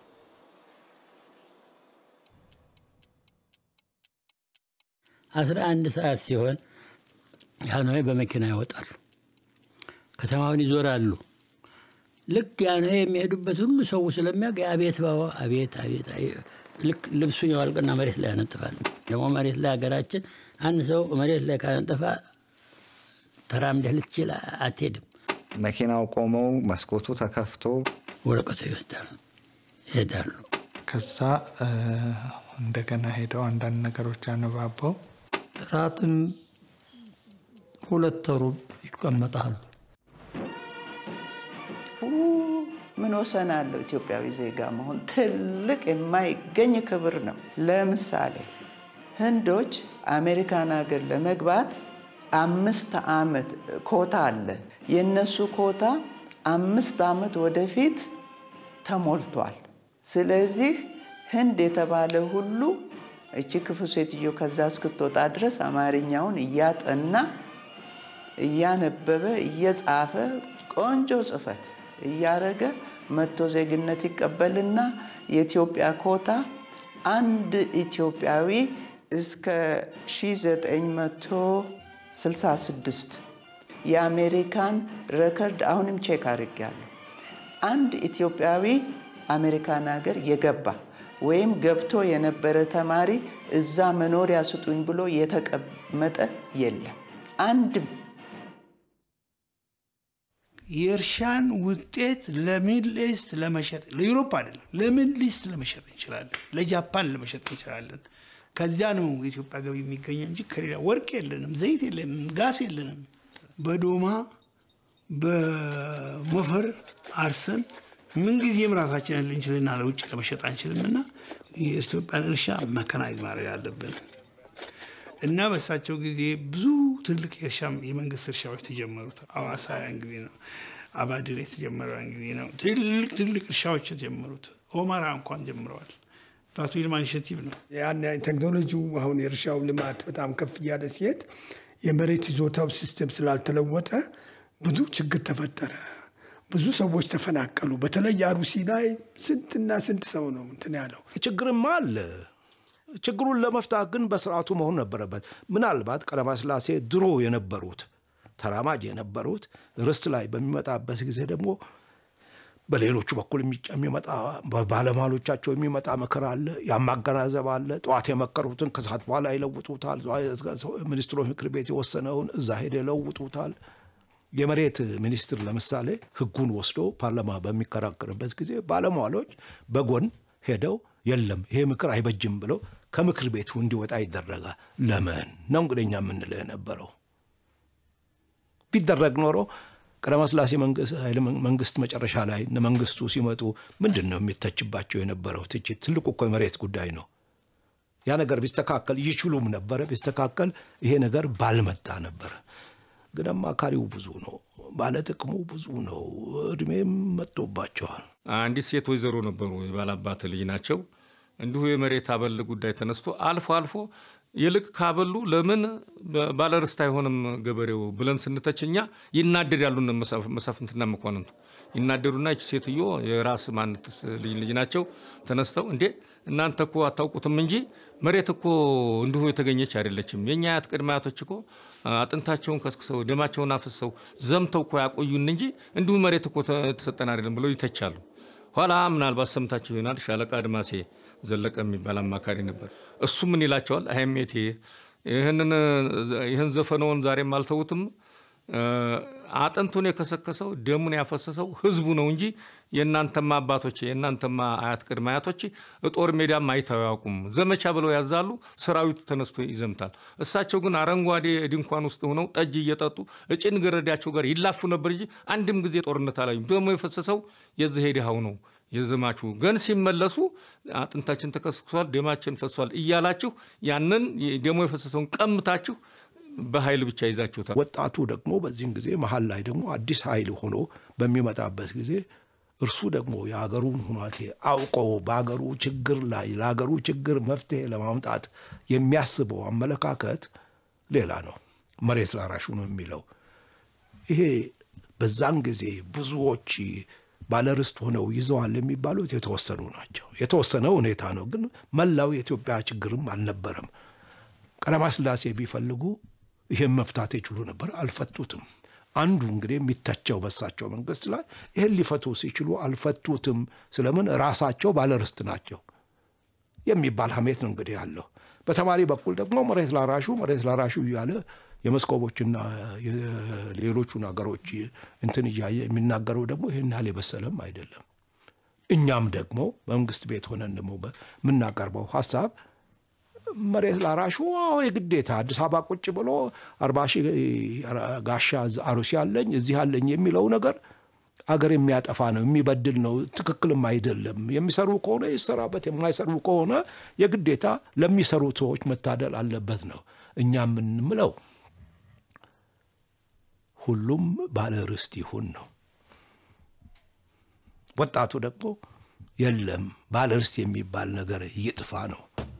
አስራ አንድ ሰዓት ሲሆን ጃንሆይ በመኪና ይወጣሉ፣ ከተማውን ይዞራሉ። ልክ ጃንሆይ የሚሄዱበት ሁሉ ሰው ስለሚያውቅ አቤት ባባ አቤት አቤት አቤት። ልክ ልብሱን ያወልቅና መሬት ላይ ያነጥፋል። ደግሞ መሬት ላይ ሀገራችን አንድ ሰው መሬት ላይ ካነጠፋ ተራምደህ ልትችል አትሄድም። መኪናው ቆመው መስኮቱ ተከፍቶ ወረቀቱ ይወስዳሉ፣ ይሄዳሉ። ከዛ እ፣ እንደገና ሄደው አንዳንድ ነገሮች አነባበው ራትም ሁለት ሩብ ይቀመጣሉ። ምን ወሰን አለው? ኢትዮጵያዊ ዜጋ መሆን ትልቅ የማይገኝ ክብር ነው። ለምሳሌ ህንዶች አሜሪካን ሀገር ለመግባት አምስት ዓመት ኮታ አለ። የእነሱ ኮታ አምስት ዓመት ወደፊት ተሞልቷል። ስለዚህ ህንድ የተባለ ሁሉ እቺ ክፉ ሴትዮ ከዛ እስክትወጣ ድረስ አማርኛውን እያጠና እያነበበ እየጻፈ ቆንጆ ጽፈት እያረገ መጥቶ ዜግነት ይቀበልና የኢትዮጵያ ኮታ አንድ ኢትዮጵያዊ እስከ 1966 የአሜሪካን ረከርድ አሁንም ቼክ አድርጌያለሁ። አንድ ኢትዮጵያዊ አሜሪካን ሀገር የገባ ወይም ገብቶ የነበረ ተማሪ እዛ መኖሪያ ስጡኝ ብሎ የተቀመጠ የለም አንድም። የእርሻን ውጤት ለሚድል ኢስት ለመሸጥ ለዩሮፕ አይደለም፣ ለሚድል ኢስት ለመሸጥ እንችላለን፣ ለጃፓን ለመሸጥ እንችላለን። ከዚያ ነው የኢትዮጵያ ገቢ የሚገኘው እንጂ ከሌላ ወርቅ የለንም፣ ዘይት የለንም፣ ጋስ የለንም። በዶማ በሞፈር አርሰን ምንጊዜም ራሳችንን ልንችልና ለውጭ ለመሸጥ አንችልም እና የኢትዮጵያን እርሻ መከናይዝ ማድረግ አለብን እና በእሳቸው ጊዜ ብዙ ትልቅ የእርሻ የመንግስት እርሻዎች ተጀመሩት። አዋሳ ያን ጊዜ ነው። አባድር የተጀመረው ያን ጊዜ ነው። ትልቅ ትልቅ እርሻዎች የተጀመሩት ኦማራ እንኳን ጀምረዋል። በአቶ ይልማ ኢኒሼቲቭ ነው። ያን ቴክኖሎጂው አሁን የእርሻው ልማት በጣም ከፍ እያለ ሲሄድ የመሬት ይዞታው ሲስተም ስላልተለወጠ ብዙ ችግር ተፈጠረ። ብዙ ሰዎች ተፈናቀሉ። በተለይ አሩሲ ላይ ስንትና ስንት ሰው ነው እንትን ያለው። ችግርማ አለ። ችግሩን ለመፍታት ግን በስርዓቱ መሆን ነበረበት። ምናልባት ቀዳማዊ ሥላሴ ድሮ የነበሩት ተራማጅ የነበሩት ርስት ላይ በሚመጣበት ጊዜ ደግሞ በሌሎቹ በኩል የሚጨ- የሚመጣ ባለሟሎቻቸው የሚመጣ ምክር አለ፣ ያማገናዘብ አለ። ጠዋት የመከሩትን ከሰዓት በኋላ ይለውጡታል። ሚኒስትሮች ምክር ቤት የወሰነውን እዛ ሄደ ይለውጡታል። የመሬት ሚኒስትር ለምሳሌ ሕጉን ወስዶ ፓርላማ በሚከራከርበት ጊዜ ባለሟሎች በጎን ሄደው የለም ይሄ ምክር አይበጅም ብለው ከምክር ቤቱ እንዲወጣ ይደረጋል። ለምን ነው እንግዲህ እኛ የምንለው የነበረው ቢደረግ ኖሮ ቀዳማዊ ሥላሴ መንግስት- ኃይለ መንግስት መጨረሻ ላይ እነ መንግስቱ ሲመጡ ምንድን ነው የሚተችባቸው የነበረው ትችት? ትልቁ እኮ የመሬት ጉዳይ ነው። ያ ነገር ቢስተካከል ይችሉም ነበረ። ቢስተካከል ይሄ ነገር ባልመጣ ነበር። ግን አማካሪው ብዙ ነው። ባለጥቅሙ ብዙ ነው። እድሜም መጥቶባቸዋል። አንዲት ሴት ወይዘሮ ነበሩ፣ የባላባት ልጅ ናቸው። እንዲሁ የመሬት አበል ጉዳይ ተነስቶ አልፎ አልፎ ይልቅ ካበሉ ለምን ባለርስት አይሆንም ገበሬው ብለን ስንተችኛ ይናደዳሉ። እነ መሳፍንትና መኳንንቱ ይናደዱና ይች ሴትዮ የራስ ማነት ልጅ ልጅ ናቸው ተነስተው እንዴ እናንተ እኮ አታውቁትም እንጂ መሬት እኮ እንዲሁ የተገኘች አይደለችም። የእኛ አያት ቅድመ አያቶች እኮ አጥንታቸውን ከስክሰው ደማቸውን አፍሰው ዘምተው እኮ ያቆዩን እንጂ እንዲሁ መሬት እኮ ተሰጠን አይደለም ብለው ይተቻሉ። ኋላ ምናልባት ሰምታችሁ ይሆናል ሻለቃ አድማሴ ዘለቀ የሚባል አማካሪ ነበር። እሱ ምን ይላቸዋል? አይሜቴ ይህን ዘፈነውን ዛሬም አልተውትም። አጥንቱን የከሰከሰው ደሙን ያፈሰሰው ህዝቡ ነው እንጂ የእናንተማ አባቶች የእናንተማ አያት ቅድመ አያቶች ጦር ሜዳም አይተው ያውቁም። ዘመቻ ብለው ያዛሉ፣ ሰራዊቱ ተነስቶ ይዘምታል። እሳቸው ግን አረንጓዴ ድንኳን ውስጥ ሆነው ጠጅ እየጠጡ እጭን ገረዳቸው ጋር ይላፉ ነበር እንጂ አንድም ጊዜ ጦርነት አላዩም። ደሞ የፈሰሰው የዚህ ድሃው ነው የዘማቹ ግን ሲመለሱ አጥንታችን ተከስክሷል፣ ደማችን ፈሷል እያላችሁ ያንን ደሞ የፈሰሰውን ቀምታችሁ በኃይል ብቻ ይዛችሁታል። ወጣቱ ደግሞ በዚህም ጊዜ መሀል ላይ ደግሞ አዲስ ኃይል ሆኖ በሚመጣበት ጊዜ እርሱ ደግሞ የሀገሩን ሁናቴ አውቆ በሀገሩ ችግር ላይ ለሀገሩ ችግር መፍትሄ ለማምጣት የሚያስበው አመለካከት ሌላ ነው። መሬት ላራሹ ነው የሚለው ይሄ በዛን ጊዜ ብዙዎች ባለርስት ሆነው ይዘዋል የሚባሉት የተወሰኑ ናቸው። የተወሰነ ሁኔታ ነው፣ ግን መላው የኢትዮጵያ ችግርም አልነበረም። ቀዳማዊ ሥላሴ ቢፈልጉ ይህን መፍታት ይችሉ ነበር፣ አልፈቱትም። አንዱ እንግዲህ የሚተቸው በሳቸው መንግስት ላይ ይህን ሊፈቱ ሲችሉ አልፈቱትም። ስለምን ራሳቸው ባለርስት ናቸው የሚባል ሀሜት ነው እንግዲህ ያለው። በተማሪ በኩል ደግሞ መሬት ላራሹ መሬት ላራሹ እያለ የመስኮቦችና ሌሎቹን ሀገሮች እንትን እያየ የሚናገረው ደግሞ ይህን ያህል የበሰለም አይደለም። እኛም ደግሞ መንግስት ቤት ሆነን ደግሞ የምናቀርበው ሀሳብ መሬት ላራሹ አዎ የግዴታ አዲስ አበባ ቁጭ ብሎ አርባ ሺህ ጋሻ አሩሲ አለኝ እዚህ አለኝ የሚለው ነገር አገር የሚያጠፋ ነው፣ የሚበድል ነው፣ ትክክልም አይደለም። የሚሰሩ ከሆነ ይሰራበት፣ የማይሰሩ ከሆነ የግዴታ ለሚሰሩ ሰዎች መታደል አለበት ነው እኛ የምንምለው። ሁሉም ባለ ርስት ይሁን ነው። ወጣቱ ደግሞ የለም ባለ ርስት የሚባል ነገር ይጥፋ ነው።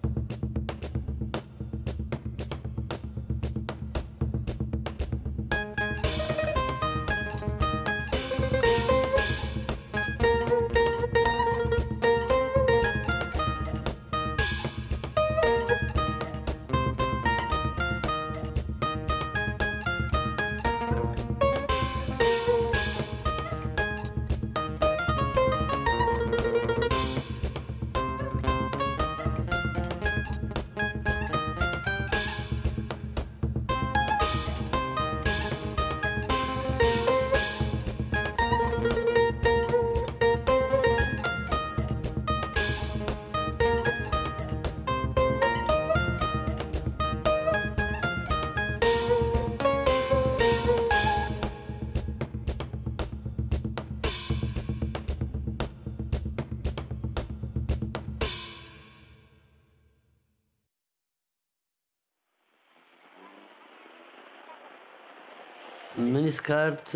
ሚኒስከርት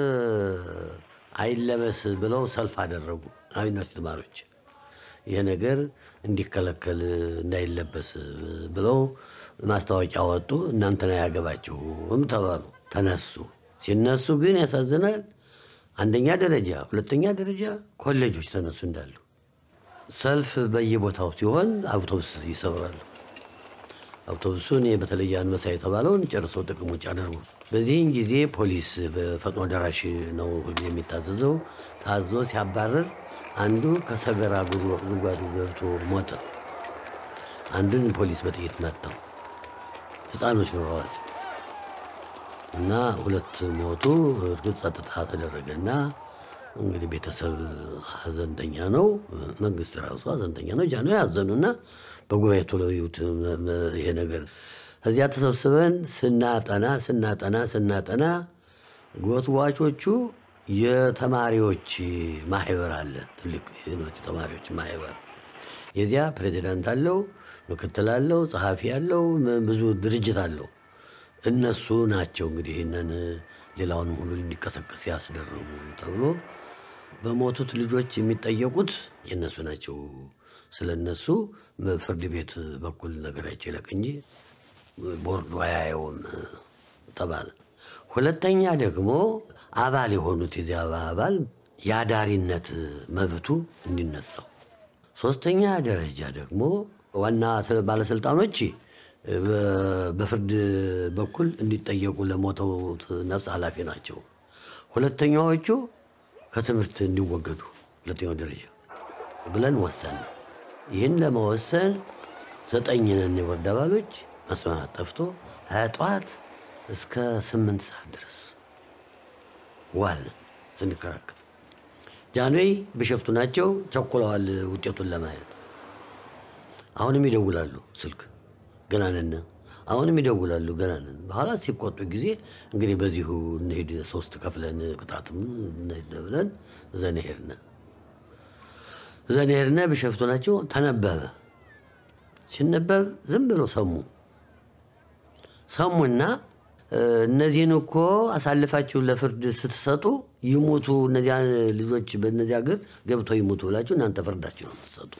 አይለበስ ብለው ሰልፍ አደረጉ ዩኒቨርሲቲ ተማሪዎች። ይህ ነገር እንዲከለከል እንዳይለበስ ብለው ማስታወቂያ ወጡ። እናንተን አያገባችሁም ተባሉ። ተነሱ። ሲነሱ ግን ያሳዝናል። አንደኛ ደረጃ፣ ሁለተኛ ደረጃ ኮሌጆች ተነሱ እንዳሉ። ሰልፍ በየቦታው ሲሆን አውቶቡስ ይሰብራሉ። አውቶቡሱን በተለይ አንበሳ የተባለውን ጨርሰው ጥቅም ውጭ አደረጉ። በዚህን ጊዜ ፖሊስ በፈጥኖ ደራሽ ነው ሁልጊዜ የሚታዘዘው። ታዞ ሲያባረር አንዱ ከሰገራ ጉድጓዱ ገብቶ ሞተ። አንዱን ፖሊስ በጥይት መታው። ህፃኖች ኖረዋል እና ሁለት ሞቱ። እርግጥ ጸጥታ ተደረገ እና እንግዲህ ቤተሰብ ሀዘንተኛ ነው፣ መንግስት ራሱ ሀዘንተኛ ነው። ጃኖ ያዘኑና በጉባኤ ቶሎ ይዩት ይሄ ነገር እዚያ ተሰብስበን ስናጠና ስናጠና ስናጠና ጎትዋቾቹ የተማሪዎች ማህበር አለ፣ ትልቅ ዩኒቨርሲቲ ተማሪዎች ማህበር። የዚያ ፕሬዚዳንት አለው፣ ምክትል አለው፣ ጸሐፊ አለው፣ ብዙ ድርጅት አለው እነሱ ናቸው እንግዲህ ይህንን ሌላውንም ሁሉ እንዲቀሰቀስ ያስደረጉ ተብሎ በሞቱት ልጆች የሚጠየቁት የእነሱ ናቸው። ስለ እነሱ ፍርድ ቤት በኩል ነገራቸው ይለቅ እንጂ ቦርዱ አያየውም ተባለ። ሁለተኛ ደግሞ አባል የሆኑት የዚያ አባል የአዳሪነት መብቱ እንዲነሳው፣ ሶስተኛ ደረጃ ደግሞ ዋና ባለስልጣኖች በፍርድ በኩል እንዲጠየቁ ለሞተውት ነፍስ ኃላፊ ናቸው። ሁለተኛዎቹ ከትምህርት እንዲወገዱ ሁለተኛው ደረጃ ብለን ወሰን ነው። ይህን ለመወሰን ዘጠኝ ነን የቦርድ አባሎች መስማማት ጠፍቶ ጠዋት እስከ ስምንት ሰዓት ድረስ ዋልን ስንከራከር። ጃንዌይ ቢሸፍቱ ናቸው ቸኩለዋል ውጤቱን ለማየት። አሁንም ይደውላሉ ስልክ ገና ነን፣ አሁንም ይደውላሉ ገና ነን። በኋላ ሲቆጡ ጊዜ እንግዲህ በዚሁ እንሄድ ሶስት ከፍለን ቅጣትም እንሄድ ብለን ዘን ሄድን። ዘን ሄድን። ቢሸፍቱ ናቸው ተነበበ። ሲነበብ ዝም ብሎ ሰሙ ሰሙና እነዚህን እኮ አሳልፋችሁ ለፍርድ ስትሰጡ ይሙቱ፣ እነዚያ ልጆች በእነዚያ እግር ገብተው ይሙቱ ብላችሁ እናንተ ፍርዳችሁ ነው የምትሰጡት።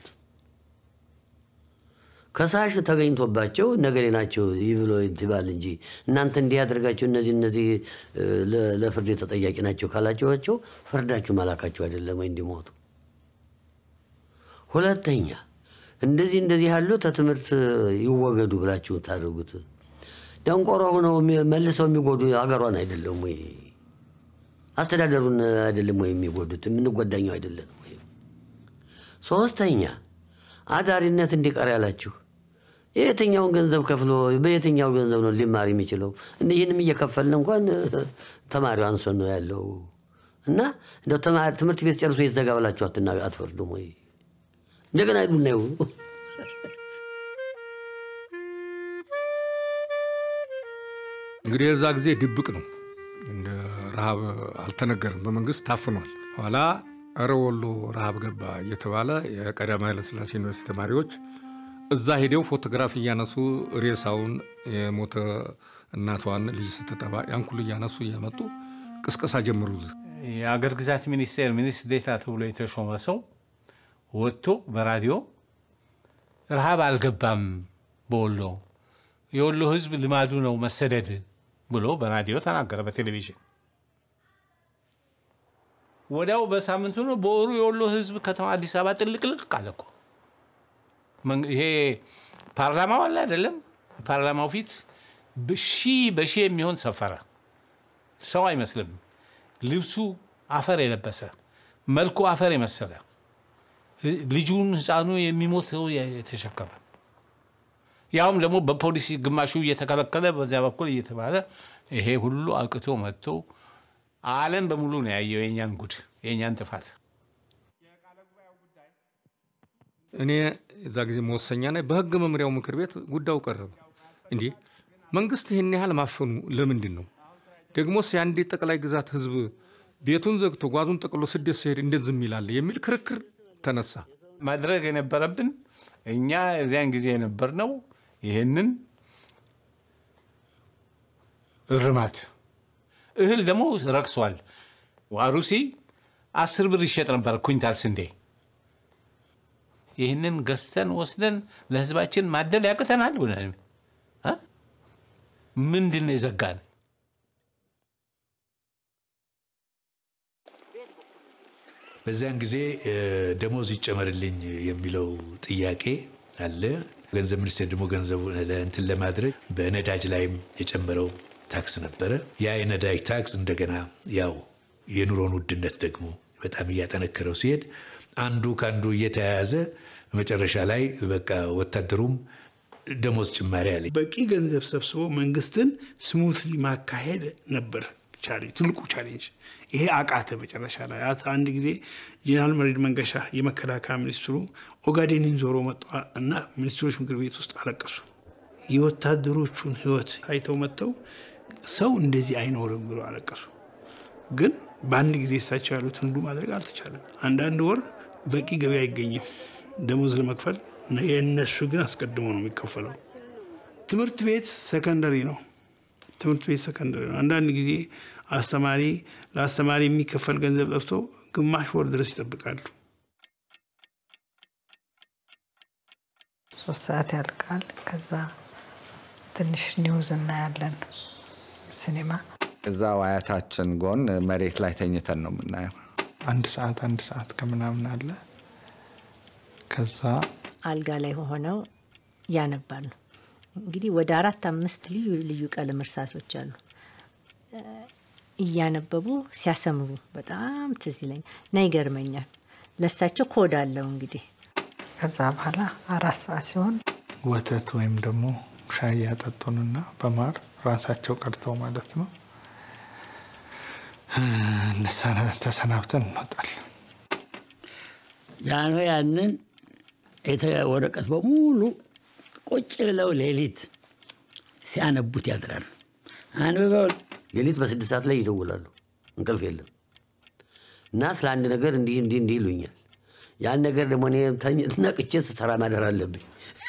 ከሳሽ ተገኝቶባቸው ነገሌ ናቸው ይህ ብሎ ይባል እንጂ እናንተ እንዲህ ያደርጋቸው እነዚህ እነዚህ ለፍርድ ተጠያቂ ናቸው ካላችኋቸው ፍርዳችሁ ማላካቸው አይደለም ወይ እንዲሞቱ። ሁለተኛ እንደዚህ እንደዚህ ያሉ ከትምህርት ይወገዱ ብላችሁ ታደርጉት ደንቆሮ ሆነው መልሰው የሚጎዱ አገሯን አይደለም ወይ? አስተዳደሩን አይደለም ወይ የሚጎዱት? የምንጎዳኘው አይደለም ወይ? ሶስተኛ አዳሪነት እንዲቀር ያላችሁ የትኛውን ገንዘብ ከፍሎ በየትኛው ገንዘብ ነው ሊማር የሚችለው? ይህንም እየከፈልን እንኳን ተማሪው አንሶን ነው ያለው እና እንደው ትምህርት ቤት ጨርሶ ይዘጋ ብላችሁ አትፈርዱም ወይ? እንደገና ሂዱ እናዩ እንግዲህ የዛ ጊዜ ድብቅ ነው። እንደ ረሃብ አልተነገርም፣ በመንግስት ታፍኗል። ኋላ እረ ወሎ ረሃብ ገባ እየተባለ የቀዳማዊ ኃይለሥላሴ ዩኒቨርሲቲ ተማሪዎች እዛ ሄደው ፎቶግራፍ እያነሱ ሬሳውን የሞተ እናቷን ልጅ ስትጠባ ያን ሁሉ እያነሱ እያመጡ ቅስቀሳ ጀምሩ። የአገር ግዛት ሚኒስቴር ሚኒስትር ዴታ ተብሎ የተሾመ ሰው ወጥቶ በራዲዮ ረሃብ አልገባም በወሎ የወሎ ህዝብ ልማዱ ነው መሰደድ ብሎ በራዲዮ ተናገረ፣ በቴሌቪዥን ወዲያው በሳምንቱ ነው በወሩ የወሎ ህዝብ ከተማ አዲስ አበባ ጥልቅልቅ አለ እኮ። ይሄ ፓርላማው አለ አይደለም? ፓርላማው ፊት በሺ በሺ የሚሆን ሰፈረ። ሰው አይመስልም። ልብሱ አፈር የለበሰ መልኩ አፈር የመሰለ ልጁን ህፃኑ የሚሞት ሰው የተሸከመ ያውም ደግሞ በፖሊሲ ግማሹ እየተከለከለ በዚያ በኩል እየተባለ ይሄ ሁሉ አቅቶ መጥቶ ዓለም በሙሉ ነው ያየው የእኛን ጉድ የእኛን ጥፋት። እኔ እዛ ጊዜ መወሰኛ ላይ በህግ መምሪያው ምክር ቤት ጉዳዩ ቀረበ። እንዲህ መንግስት ይህን ያህል ማፈኑ ለምንድን ነው? ደግሞስ የአንድ ጠቅላይ ግዛት ህዝብ ቤቱን ዘግቶ ጓዙን ጠቅሎ ስደት ሲሄድ እንዴት ዝም ይላል? የሚል ክርክር ተነሳ። ማድረግ የነበረብን እኛ እዚያን ጊዜ የነበርነው ይህንን እርማት እህል ደግሞ ረክሷል። ዋሩሲ አስር ብር ይሸጥ ነበር ኩንታል ስንዴ። ይህንን ገዝተን ወስደን ለህዝባችን ማደል ያቅተናል ብለን ምንድን ነው የዘጋን? በዚያን ጊዜ ደሞዝ ይጨመርልኝ የሚለው ጥያቄ አለ። ገንዘብ ሚኒስቴር ደግሞ ገንዘቡ እንትን ለማድረግ በነዳጅ ላይም የጨመረው ታክስ ነበረ። ያ የነዳጅ ታክስ እንደገና ያው የኑሮን ውድነት ደግሞ በጣም እያጠነከረው ሲሄድ አንዱ ከአንዱ እየተያያዘ መጨረሻ ላይ በቃ ወታደሩም ደሞዝ ጭማሪ አለ። በቂ ገንዘብ ሰብስቦ መንግስትን ስሙትሊ ማካሄድ ነበር ትልቁ ቻሌንጅ። ይሄ አቃተ። መጨረሻ ላይ አንድ ጊዜ ጄኔራል መሬድ መንገሻ የመከላከያ ሚኒስትሩ ኦጋዴንን ዞሮ መጡ እና ሚኒስትሮች ምክር ቤት ውስጥ አለቀሱ። የወታደሮቹን ህይወት አይተው መጥተው ሰው እንደዚህ አይኖርም ብሎ አለቀሱ። ግን በአንድ ጊዜ እሳቸው ያሉትን ሁሉ ማድረግ አልተቻለም። አንዳንድ ወር በቂ ገቢ አይገኝም ደሞዝ ለመክፈል የእነሱ ግን አስቀድሞ ነው የሚከፈለው። ትምህርት ቤት ሰከንደሪ ነው። ትምህርት ቤት ሰከንደሪ ነው። አንዳንድ ጊዜ አስተማሪ ለአስተማሪ የሚከፈል ገንዘብ ጠፍቶ ግማሽ ወር ድረስ ይጠብቃሉ። ሶስት ሰዓት ያልቃል። ከዛ ትንሽ ኒውዝ እናያለን ሲኒማ እዛው አያታችን ጎን መሬት ላይ ተኝተን ነው የምናየው። አንድ ሰዓት አንድ ሰዓት ከምናምን አለ። ከዛ አልጋ ላይ ሆነው ያነባሉ። እንግዲህ ወደ አራት አምስት ልዩ ልዩ ቀለም እርሳሶች አሉ። እያነበቡ ሲያሰምሩ በጣም ትዝ ይለኛል እና ይገርመኛል። ለሳቸው ኮድ አለው እንግዲህ ከዛ በኋላ አራት ሰዓት ሲሆን ወተት ወይም ደግሞ ሻይ ያጠጡንና በማር ራሳቸው ቀድተው ማለት ነው ተሰናብተን እንወጣለን። ጃኖ ያንን ወረቀት በሙሉ ቁጭ ብለው ሌሊት ሲያነቡት ያድራሉ። አንብበው ሌሊት በስድስት ሰዓት ላይ ይደውላሉ። እንቅልፍ የለም እና ስለ አንድ ነገር እንዲህ እንዲህ እንዲህ ይሉኛል። ያን ነገር ደግሞ እኔ ተኝ- ነቅቼ ስሰራ ማደር አለብኝ።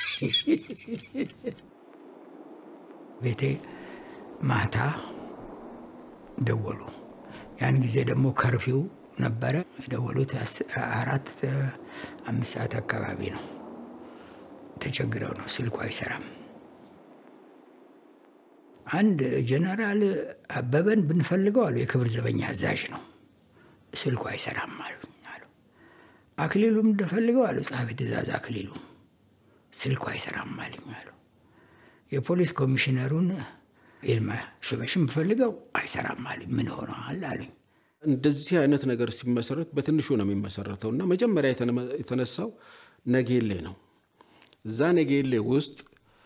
ቤቴ ማታ ደወሉ። ያን ጊዜ ደግሞ ከርፊው ነበረ። የደወሉት አስ- አራት አምስት ሰዓት አካባቢ ነው። ተቸግረው ነው፣ ስልኩ አይሰራም። አንድ ጀነራል አበበን ብንፈልገው አሉ፣ የክብር ዘበኛ አዛዥ ነው፣ ስልኩ አይሰራም አሉ። አክሊሉም እንደፈልገው አሉ፣ ጸሐፊ ትእዛዝ አክሊሉ ስልኩ አይሰራም አሉኝ አሉ። የፖሊስ ኮሚሽነሩን ይልማ ሽበሽን ብፈልገው አይሰራም አሉኝ። ምን ሆነዋል አሉኝ። እንደዚህ አይነት ነገር ሲመሰረት በትንሹ ነው የሚመሰረተው እና መጀመሪያ የተነ- የተነሳው ነጌሌ ነው። እዛ ነጌሌ ውስጥ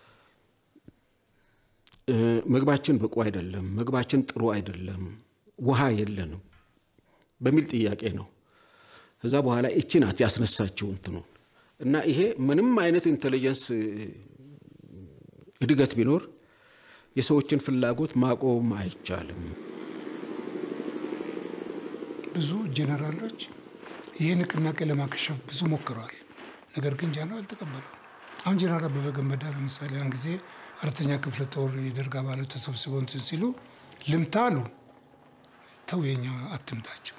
እ፣ ምግባችን ብቁ አይደለም፣ ምግባችን ጥሩ አይደለም፣ ውሃ የለንም በሚል ጥያቄ ነው። ከዛ በኋላ እቺ ናት ያስነሳችው እንትኑ እና ይሄ ምንም አይነት ኢንቴሊጀንስ እ፣ እድገት ቢኖር የሰዎችን ፍላጎት ማቆም አይቻልም። ብዙ ጀነራሎች ይህ ንቅናቄ ለማከሸፍ ብዙ ሞክረዋል። ነገር ግን ጃኖ አልተቀበሉም። አሁን ጀነራል አበበ ገመዳ ለምሳሌ ያን ጊዜ አራተኛ ክፍለ ጦር የደርግ አባላት ተሰብስበው እንትን ሲሉ ልምታ አሉ። ተው የኛ አትምታቸው፣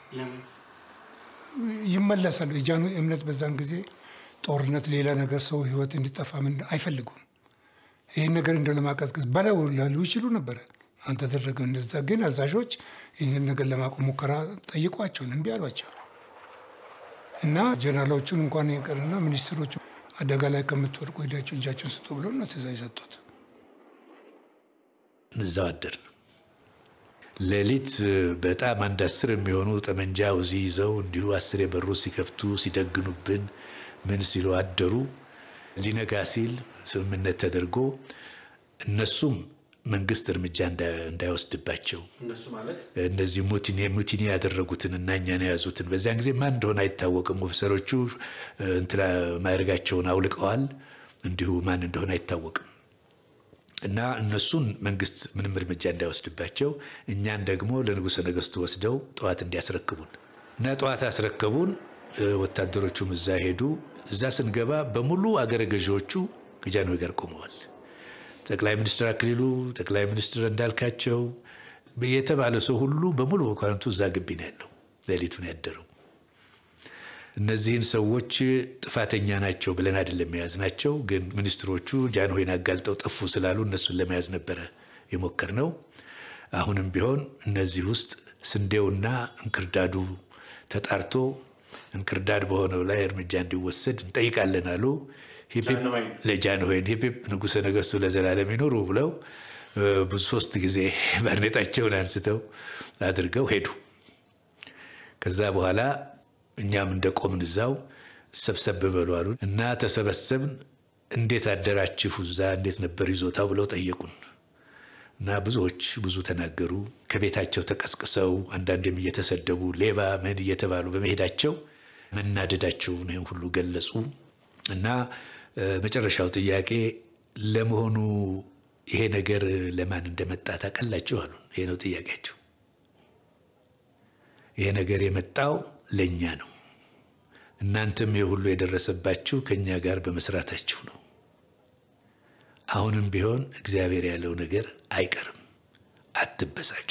ይመለሳሉ። የጃኖ እምነት በዛን ጊዜ ጦርነት፣ ሌላ ነገር፣ ሰው ህይወት እንዲጠፋ ምን አይፈልጉም። ይህን ነገር እንደ ለማቀዝቀዝ በለው ላሉ ይችሉ ነበረ። አልተደረገም። እንደዛ ግን አዛዦች ይህንን ነገር ለማቆም ሙከራ ጠይቋቸው እምቢ አሏቸው እና ጀነራሎቹን እንኳን የቀርና ሚኒስትሮቹ አደጋ ላይ ከምትወድቁ ሄዳቸው እጃቸውን ስጡ ብሎ ነው ትእዛዝ የሰጡት። እዛው አደርን። ሌሊት በጣም አንድ አስር የሚሆኑ ጠመንጃ ውዚ ይዘው እንዲሁ አስር የበሩ ሲከፍቱ ሲደግኑብን ምን ሲሉ አደሩ። ሊነጋ ሲል ስምምነት ተደርጎ እነሱም መንግስት እርምጃ እንዳ- እንዳይወስድባቸው እነሱ ማለት እነዚህ ሙቲኒ ሙቲኒ ያደረጉትን እና እኛን የያዙትን በዚያን ጊዜ ማን እንደሆነ አይታወቅም። ኦፊሰሮቹ እንትና ማዕረጋቸውን አውልቀዋል። እንዲሁ ማን እንደሆነ አይታወቅም። እና እነሱን መንግስት ምንም እርምጃ እንዳይወስድባቸው እኛን ደግሞ ለንጉሠ ነገሥቱ ወስደው ጠዋት እንዲያስረክቡን እና ጠዋት አስረከቡን። እ፣ ወታደሮቹም እዛ ሄዱ። እዛ ስንገባ በሙሉ አገረ ገዢዎቹ ከጃንሆይ ጋር ቆመዋል። ጠቅላይ ሚኒስትር አክሊሉ፣ ጠቅላይ ሚኒስትር እንዳልካቸው የተባለ ሰው ሁሉ በሙሉ መኳንንቱ እዛ ግቢ ነው ያለው። ሌሊቱን ያደረው እነዚህን ሰዎች ጥፋተኛ ናቸው ብለን አይደለም የያዝናቸው፣ ግን ሚኒስትሮቹ ጃንሆይን አጋልጠው ጠፉ ስላሉ እነሱን ለመያዝ ነበረ የሞከርነው። አሁንም ቢሆን እነዚህ ውስጥ ስንዴውና እንክርዳዱ ተጣርቶ እንክርዳድ በሆነው ላይ እርምጃ እንዲወሰድ እንጠይቃለን አሉ። ሂፕ ሂፕ ለጃንሆይን ሂፕ ሂፕ ንጉሠ ነገሥቱ ለዘላለም ይኖሩ ብለው እ፣ ብዙ ሶስት ጊዜ ባርኔጣቸውን አንስተው አድርገው ሄዱ። ከዛ በኋላ እኛም እንደ ቆምን እዛው ሰብሰብ በሉ አሉን እና ተሰበሰብን። እንዴት አደራችሁ እዛ እንዴት ነበር ይዞታው ብለው ጠየቁን እና ብዙዎች ብዙ ተናገሩ። ከቤታቸው ተቀስቅሰው አንዳንዴም እየተሰደቡ ሌባ ምን እየተባሉ በመሄዳቸው መናደዳቸውን ይህን ሁሉ ገለጹ እና እ፣ መጨረሻው ጥያቄ ለመሆኑ ይሄ ነገር ለማን እንደመጣ ታውቃላችሁ አሉን። ይሄ ነው ጥያቄያቸው። ይሄ ነገር የመጣው ለእኛ ነው። እናንተም ይህ ሁሉ የደረሰባችሁ ከእኛ ጋር በመስራታችሁ ነው። አሁንም ቢሆን እግዚአብሔር ያለው ነገር አይቀርም። አትበሳጩ።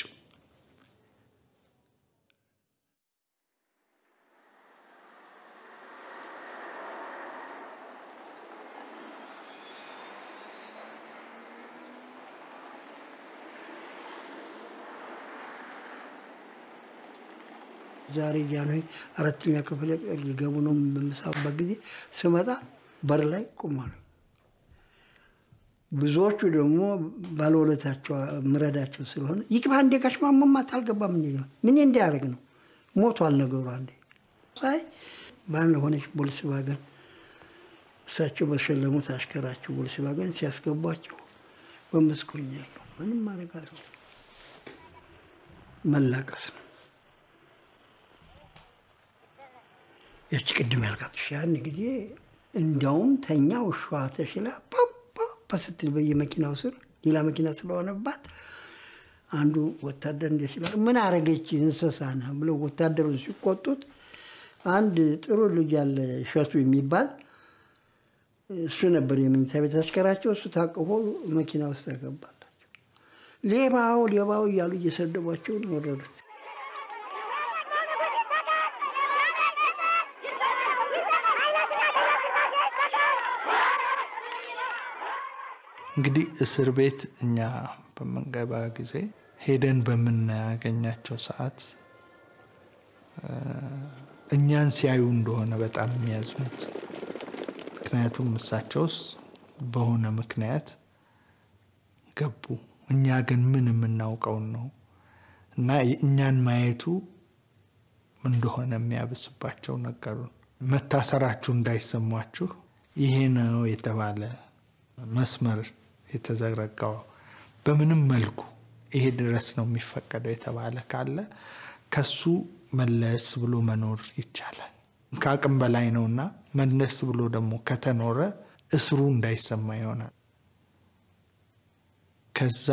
ዛሬ ጃንሆይ አራተኛ ክፍል ሊገቡ ነው በምሳበት ጊዜ ስመጣ በር ላይ ቆማሉ። ብዙዎቹ ደግሞ ባለውለታቸው ምረዳቸው ስለሆነ ይግባ እንዴ ጋሽ ማሞማ አልገባም እንዴ ነው ምን እንዲያደርግ ነው ሞቷል ነገሩ። አንዴ ሳይ በአንድ ሆነች ቦልስቫገን እሳቸው በሸለሙት አሽከራቸው ቦልስቫገን ሲያስገቧቸው በመስኮኛ ያለው ምንም ማድረግ አልችልም። መላቀስ ነው። ያቺ ቅድም ያልካት ውሻ ያን ጊዜ እንዲያውም ተኛ ውሻዋ ተሽላ ፓፓ ስትል በየመኪናው ስር ሌላ መኪና ስለሆነባት አንዱ ወታደር እንደ ሲላል ምን አረገች እንስሳ ነህ ብለው ወታደሩ ሲቆጡት አንድ ጥሩ ልጅ ያለ እሸቱ የሚባል እሱ ነበር የመኝታ ቤት አሽከራቸው። እሱ ታቅፎ መኪና ውስጥ ያገባላቸው። ሌባው ሌባው እያሉ እየሰደቧቸው ነው ወረዱት። እንግዲህ እስር ቤት እኛ በምንገባ ጊዜ ሄደን በምናገኛቸው ሰዓት እኛን ሲያዩ እንደሆነ በጣም የሚያዝኑት። ምክንያቱም እሳቸውስ በሆነ ምክንያት ገቡ፣ እኛ ግን ምን የምናውቀውን ነው እና እኛን ማየቱ እንደሆነ የሚያብስባቸው ነገሩን። መታሰራችሁ እንዳይሰሟችሁ ይሄ ነው የተባለ መስመር የተዘረጋው በምንም መልኩ ይሄ ድረስ ነው የሚፈቀደው የተባለ ካለ ከሱ መለስ ብሎ መኖር ይቻላል። ከአቅም በላይ ነውና መለስ ብሎ ደግሞ ከተኖረ እስሩ እንዳይሰማ ይሆናል። ከዛ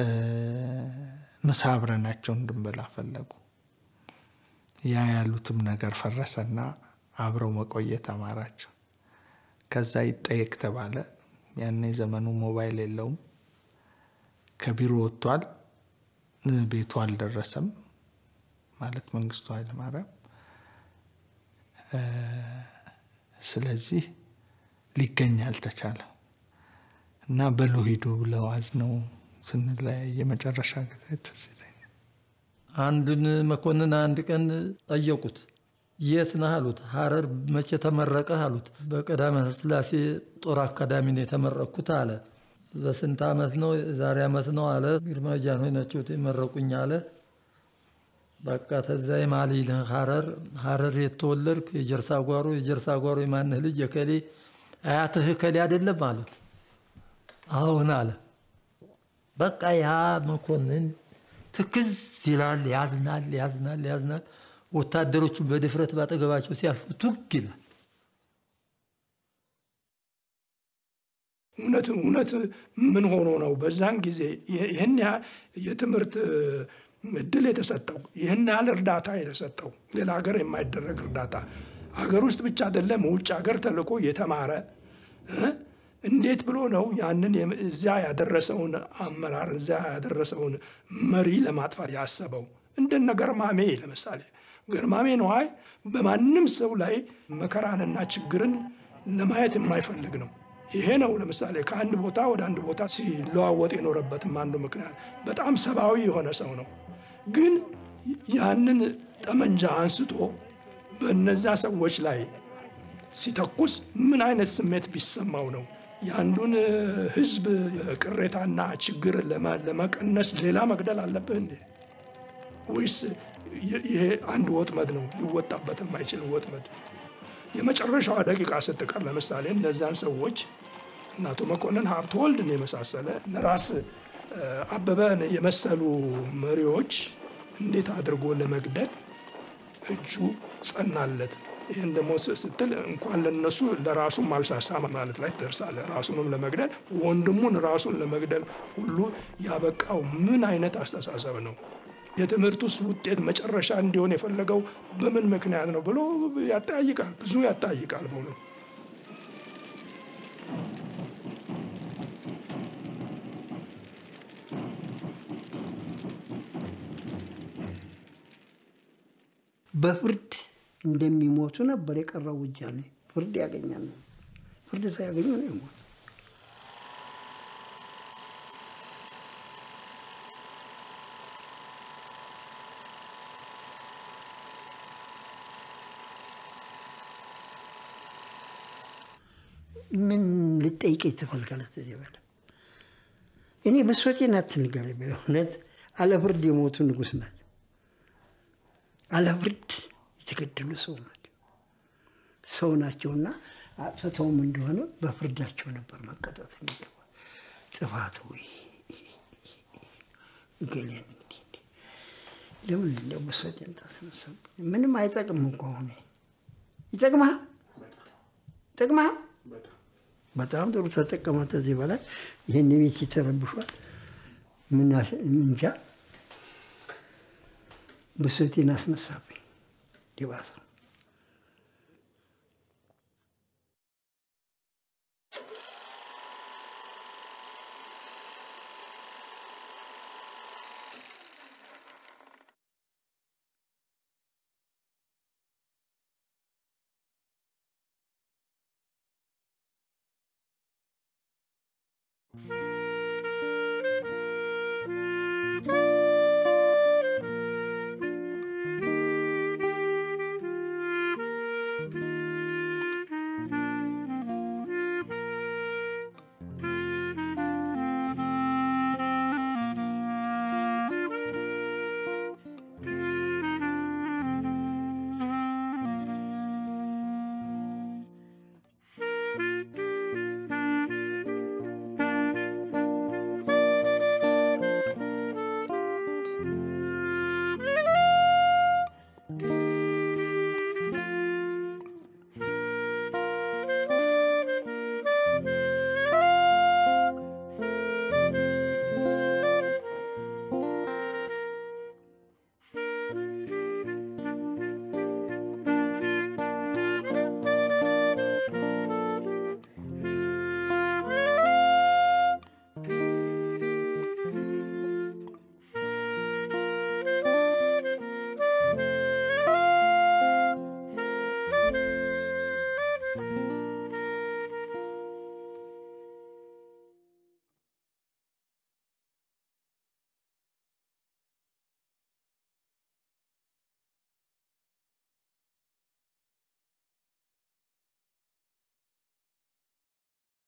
ምሳ አብረናቸው እንድንበላ ፈለጉ። ያ ያሉትም ነገር ፈረሰና አብረው መቆየት አማራቸው። ከዛ ይጠየቅ ተባለ። ያኔ ዘመኑ ሞባይል የለውም። ከቢሮ ወጥቷል፣ ቤቱ አልደረሰም ማለት መንግስቱ ኃይለማርያም። ስለዚህ ሊገኝ አልተቻለም እና በሉ ሂዱ ብለው አዝነው ስንለያይ የመጨረሻ ጊዜ ትዝ ይለኛል። አንዱን መኮንን አንድ ቀን ጠየቁት። የት ነህ አሉት። ሀረር መቼ ተመረቀህ አሉት። በቀዳማዊ ሥላሴ ጦር አካዳሚ ነው የተመረቅኩት አለ። በስንት ዓመት ነው? ዛሬ ዓመት ነው አለ። ግርማዊ ጃንሆይ ናቸው የመረቁኝ አለ። በቃ ተዛ የማሊ ነህ ሀረር ሀረር የተወለድክ የጀርሳ ጓሮ የጀርሳ ጓሮ የማንህ ልጅ የከሌ አያትህ ከሌ አይደለም አሉት። አሁን አለ። በቃ ያ መኮንን ትክዝ ይላል፣ ያዝናል፣ ያዝናል፣ ያዝናል። ወታደሮቹ በድፍረት ባጠገባቸው ሲያልፉ ቱግ ይላል። እውነት እውነት ምን ሆኖ ነው በዛን ጊዜ ይህን የትምህርት እድል የተሰጠው ይህን ያህል እርዳታ የተሰጠው ሌላ ሀገር የማይደረግ እርዳታ ሀገር ውስጥ ብቻ አይደለም ውጭ ሀገር ተልኮ የተማረ እንዴት ብሎ ነው ያንን እዚያ ያደረሰውን አመራር እዚያ ያደረሰውን መሪ ለማጥፋት ያሰበው? እንደነ ገርማሜ ለምሳሌ ገርማሜ ነዋይ በማንም ሰው ላይ መከራንና ችግርን ለማየት የማይፈልግ ነው። ይሄ ነው ለምሳሌ ከአንድ ቦታ ወደ አንድ ቦታ ሲለዋወጥ የኖረበትም አንዱ ምክንያት በጣም ሰብአዊ የሆነ ሰው ነው። ግን ያንን ጠመንጃ አንስቶ በነዛ ሰዎች ላይ ሲተኩስ ምን አይነት ስሜት ቢሰማው ነው? የአንዱን ሕዝብ ቅሬታና ችግር ለመቀነስ ሌላ መግደል አለብህ እንዴ? ወይስ ይሄ አንድ ወጥመድ ነው፣ ሊወጣበት የማይችል ወጥመድ? የመጨረሻዋ ደቂቃ ስትቀር ለምሳሌ እነዚያን ሰዎች እነ አቶ መኮንን ሀብተወልድን የመሳሰለ ራስ አበበን የመሰሉ መሪዎች እንዴት አድርጎ ለመግደል እጁ ጸናለት። ይህን ደግሞ ስትል እንኳን ለነሱ ለራሱም አልሳሳ ማለት ላይ ትደርሳለህ። ራሱንም ለመግደል ወንድሙን ራሱን ለመግደል ሁሉ ያበቃው ምን አይነት አስተሳሰብ ነው? የትምህርት ውስጥ ውጤት መጨረሻ እንዲሆን የፈለገው በምን ምክንያት ነው ብሎ ያጠያይቃል። ብዙ ያጠያይቃል በእውነት በፍርድ እንደሚሞቱ ነበር የቀረው ውሳኔ። ፍርድ ያገኛል ነው። ፍርድ ሳያገኙ ነው የሞቱ። ምን ልጠይቀኝ ትፈልጋለህ? ከዚህ በላይ እኔ ብሶቴን አትንገረኝ። በእውነት አለ ፍርድ የሞቱ ንጉሥ ናቸው። አለ ፍርድ የተገደሉ ሰው ናቸው። ሰው ናቸውና አጥፍተውም እንደሆነ በፍርዳቸው ነበር መቀጣት የሚገባ ጥፋት ወይ እገሌን እንዲህ እንዲህ ለምን እንደው ብሶቴን ታስነሳብኝ? ምንም አይጠቅምም እኮ አሁን ይጠቅምሃል ይጠቅምሃል በጣም ጥሩ ተጠቀመ። ከዚህ በላይ ይህን ቤት ይተረብሿል። ምን እንጃ ብሶቴን አስነሳብኝ። ይባሰው